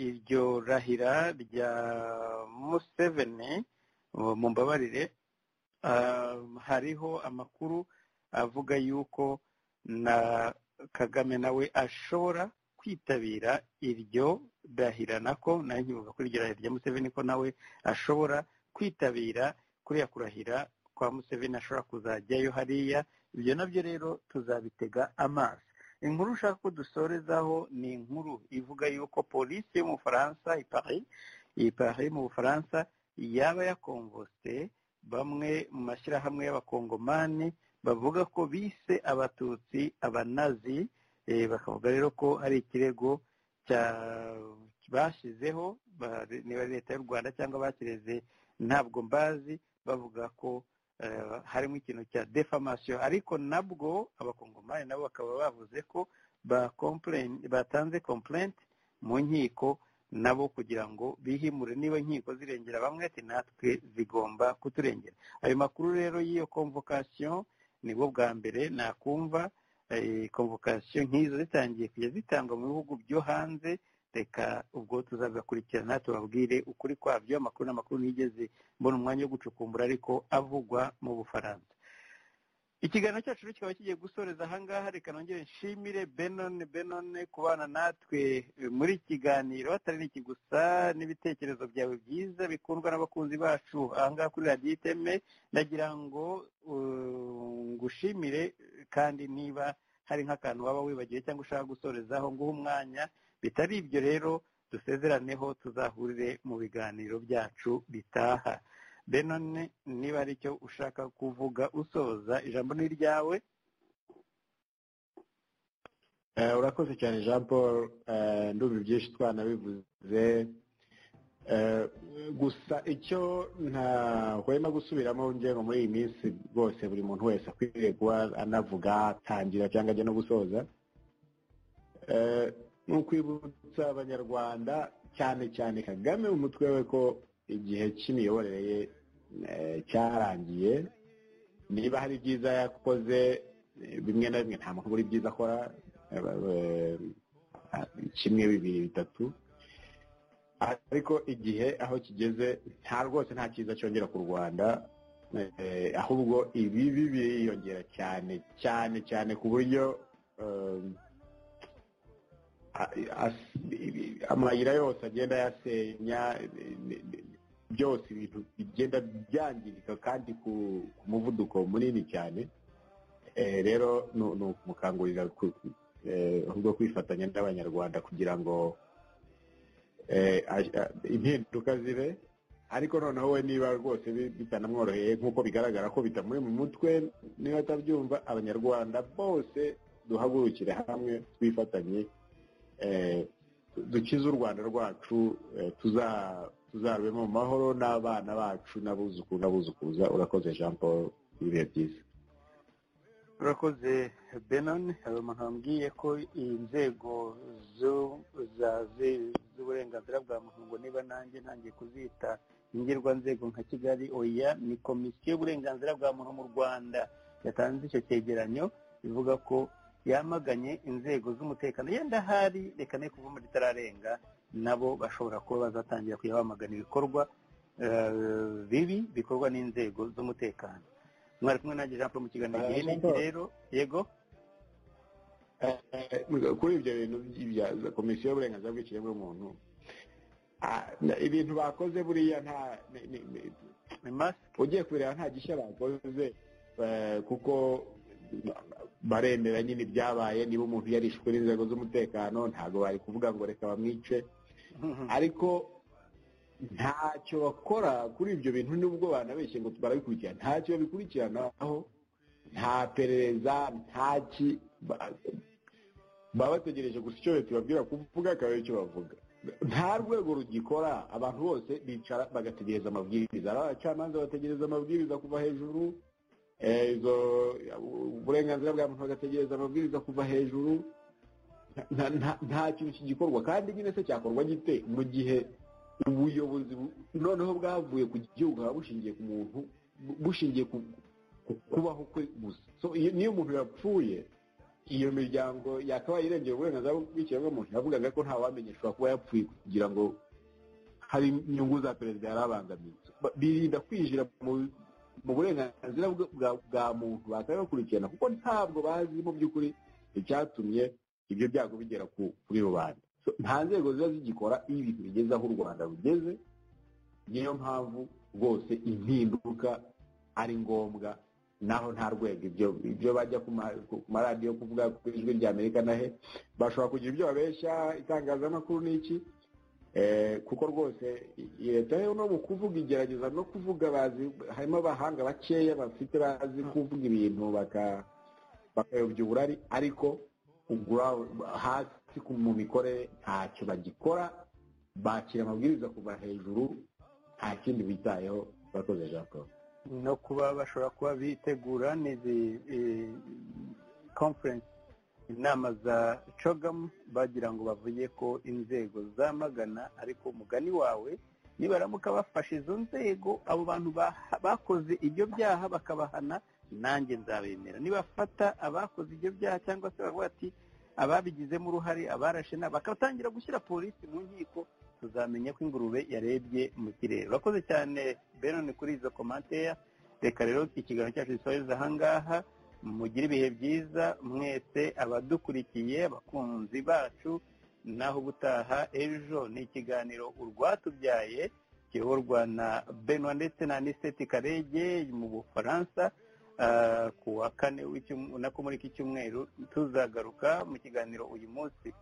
iryo rahira rya museveni uh, mumbabarire um, hariho amakuru avuga yuko na kagame nawe ashobora kwitabira iryo dahira nako nayo nkivuga kuri iryo rahira rya museveni ko nawe ashobora kwitabira kuriya kurahira kwa museveni ashobora kuzajyayo hariya ibyo nabyo rero tuzabitega amaso inkuru ushaka ko dusorezaho ni inkuru ivuga yuko polisi yo mu bufaransa ipari ipari mu bufaransa yaba yakonvose bamwe mu mashyirahamwe y'abakongomani bavuga ko bise abatutsi abanazi eh, bakavuga rero ko hari ikirego cya bashyizeho ba- niba ari leta y'u rwanda cyangwa bakireze ntabwo mbazi bavuga ko eh, harimo ikintu cya defamation ariko nabwo abakongomani nabo bakaba bavuze ko ba complain- batanze complaint mu nkiko nabo kugira ngo bihimure niba inkiko zirengera bamwe ati natwe zigomba kuturengera ayo makuru rero y'iyo convocation nibwo bwa mbere nakumva komvokasiyo nk'izo zitangiye kujya zitangwa mu bihugu byo hanze reka ubwo tuzabikurikirana tubabwire ukuri kwabyo amakuru n'amakuru nigeze mbona umwanya wo gucukumbura ariko avugwa mu bufaransa ikiganiro cyacu rero kikaba kigiye gusoreza ahangaha reka nongere nshimire benone benone kubana natwe muri iki kiganiro atari n'iki gusa n'ibitekerezo byawe byiza bikundwa n'abakunzi bacu ahangaha kuri radiyo iteme ndagira ngo uh, ngushimire kandi niba hari nk'akantu waba wibagiwe cyangwa ushaka gusorezaho nguha umwanya bitari ibyo rero dusezeraneho tuzahurire mu biganiro byacu bitaha benone niba hari icyo ushaka kuvuga usoza ijambo ni iryawe Eh, urakoze cyane jean paul eh, ndumva ibyinshi twanabivuze Eh, gusa icyo ntahwema gusubiramo ngengo muri iyi minsi rwose buri muntu wese akwiriye kuba anavuga atangira cyangwa ajya no gusoza Eh, ni ukwibutsa abanyarwanda cyane cyane kagame umutwe we ko igihe cy'imiyoborere ye eh, cyarangiye niba hari ibyiza yakoze eh, bimwe na bimwe nta muntu buri byiza akora eh, eh, kimwe bibiri bitatu ariko igihe aho kigeze nta rwose nta cyiza cyongera ku rwanda eh, ahubwo ibibi biriyongera cyane cyane cyane ku buryo eh, a- as- amayira yose agenda yasenya eh, eh, eh, byose ibintu bigenda byangirika kandi ku ku muvuduko munini cyane Eh, rero nu- ni ukumukangurira ku- eh, ahubwo kwifatanya n'abanyarwanda kugira ngo eh, a- a- impinduka zibe ariko noneho we niba rwose bi- bitanamworoheye nk'uko bigaragara ko bitamuri mu mutwe niba atabyumva abanyarwanda bose duhagurukire hamwe twifatanye eh, du- dukize u rwanda rwacu eh, tuza- tuzarubemo mu mahoro n'abana bacu n'abuzukuru n'abuzukuruza urakoze jean paul ibihe byiza urakoze benon hari umuntu wambwiye ko inzego z'uburenganzira bwa muntu ngo niba nanjye ntangiye kuzita ingirwanzego nka kigali oya ni komisiyo y'uburenganzira bwa muntu mu rwanda yatanze icyo cyegeranyo ivuga ko yamaganye inzego z'umutekano yenda ahari reka ne kuva muri itararenga nabo bashobora kuba bazatangira kujya bamagana ibikorwa bibi bikorwa n'inzego z'umutekano mwari kumwe nanjye jean paul mu kiganiro gihe n'iki rero yego kuri ibyo bintu bya komisiyo y'uburenganzira bw'ikiremwa bw'umuntu ibintu bakoze buriya nta ugiye kubireba nta gishya bakoze kuko baremera nyine ibyabaye niba umuntu yarishwe n'inzego z'umutekano ntabwo bari kuvuga ngo reka bamwice ariko ntacyo bakora kuri ibyo bintu n'ubwo banabeshye ngo barabikurikirana ntacyo babikurikiranaho nta perereza ntaki baba bategereje gusa icyo leta ibabwira kuvuga akaba icyo bavuga nta rwego rugikora abantu bose bicara bagategereza amabwiriza ari abacamanza bategereza amabwiriza kuva hejuru izo uburenganzira bwa muntu bagategereza amabwiriza kuva hejuru nta kintu kigikorwa kandi nyine se cyakorwa gite mu gihe ubuyobozi noneho bwavuye ku gihugu haba bushingiye ku muntu bushingiye ku kubaho kwe gusa niyo umuntu yapfuye iyo miryango yakabaye irengera uburenganzira bw'ikiremwamuntu yavugaga ko nta wamenyeshwa kuba yapfuye kugira ngo hari inyungu za perezida yari abangamiye birinda kwinjira mu burenganzira bwa muntu bakabe bakurikirana kuko ntabwo bazi mu by'ukuri icyatumye ibyo byago bigera kuri rubanda nta nzego ziba zigikora iyo ibintu bigeze aho u rwanda rugeze niyo mpamvu rwose impinduka ari ngombwa naho nta rwego ibyo bajya ku maradiyo kuvuga ku ijwi rya amerika nahe bashobora kugira ibyo babeshya itangazamakuru n'iki kuko rwose leta yo no mu kuvuga igerageza no kuvuga bazi harimo abahanga bakeya bafite bazi kuvuga ibintu bakayobya uburari ariko hasi mu mikorere ntacyo bagikora bakira amabwiriza kuva hejuru nta kindi bitayeho bakoze jean paul no kuba bashobora kuba bitegura n'izi conference inama za cogamu bagira ngo bavuge ko inzego zamagana ariko umugani wawe nibaramuka bafashe izo nzego abo bantu bakoze ibyo byaha bakabahana nanjye nzabemera nibafata abakoze ibyo byaha cyangwa se baravuga ati ababigizemo uruhare abarashe nabo bakatangira gushyira polisi mu nkiko tuzamenya ko ingurube yarebye mu kirere urakoze cyane benoni kuri izo komanteya reka rero ikiganiro cyacu gisoreza ahangaha mugire ibihe byiza mwese abadukurikiye abakunzi bacu naho ubutaha ejo ni ikiganiro urwatubyaye kiyoborwa na benwa ndetse na aniseti karege mu bufaransa ku wa kane nako muri iki cyumweru tuzagaruka mu kiganiro uyu munsi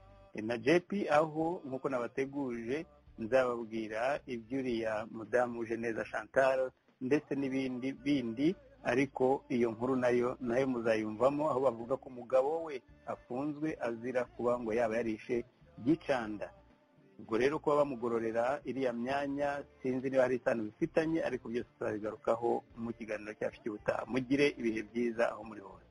na jepi aho nk'uko nabateguje nzababwira iby'uriya mudamu neza chantal ndetse n'ibindi bindi ariko iyo nkuru nayo nayo muzayumvamo aho bavuga ko umugabo we afunzwe azira kuba ngo yaba yarishe gicanda ubwo rero kuba bamugororera iriya myanya sinzi niba hari isano bifitanye ariko byose tuzabigarukaho mu kiganiro cyacu cy'ubutaha mugire ibihe byiza aho muri hose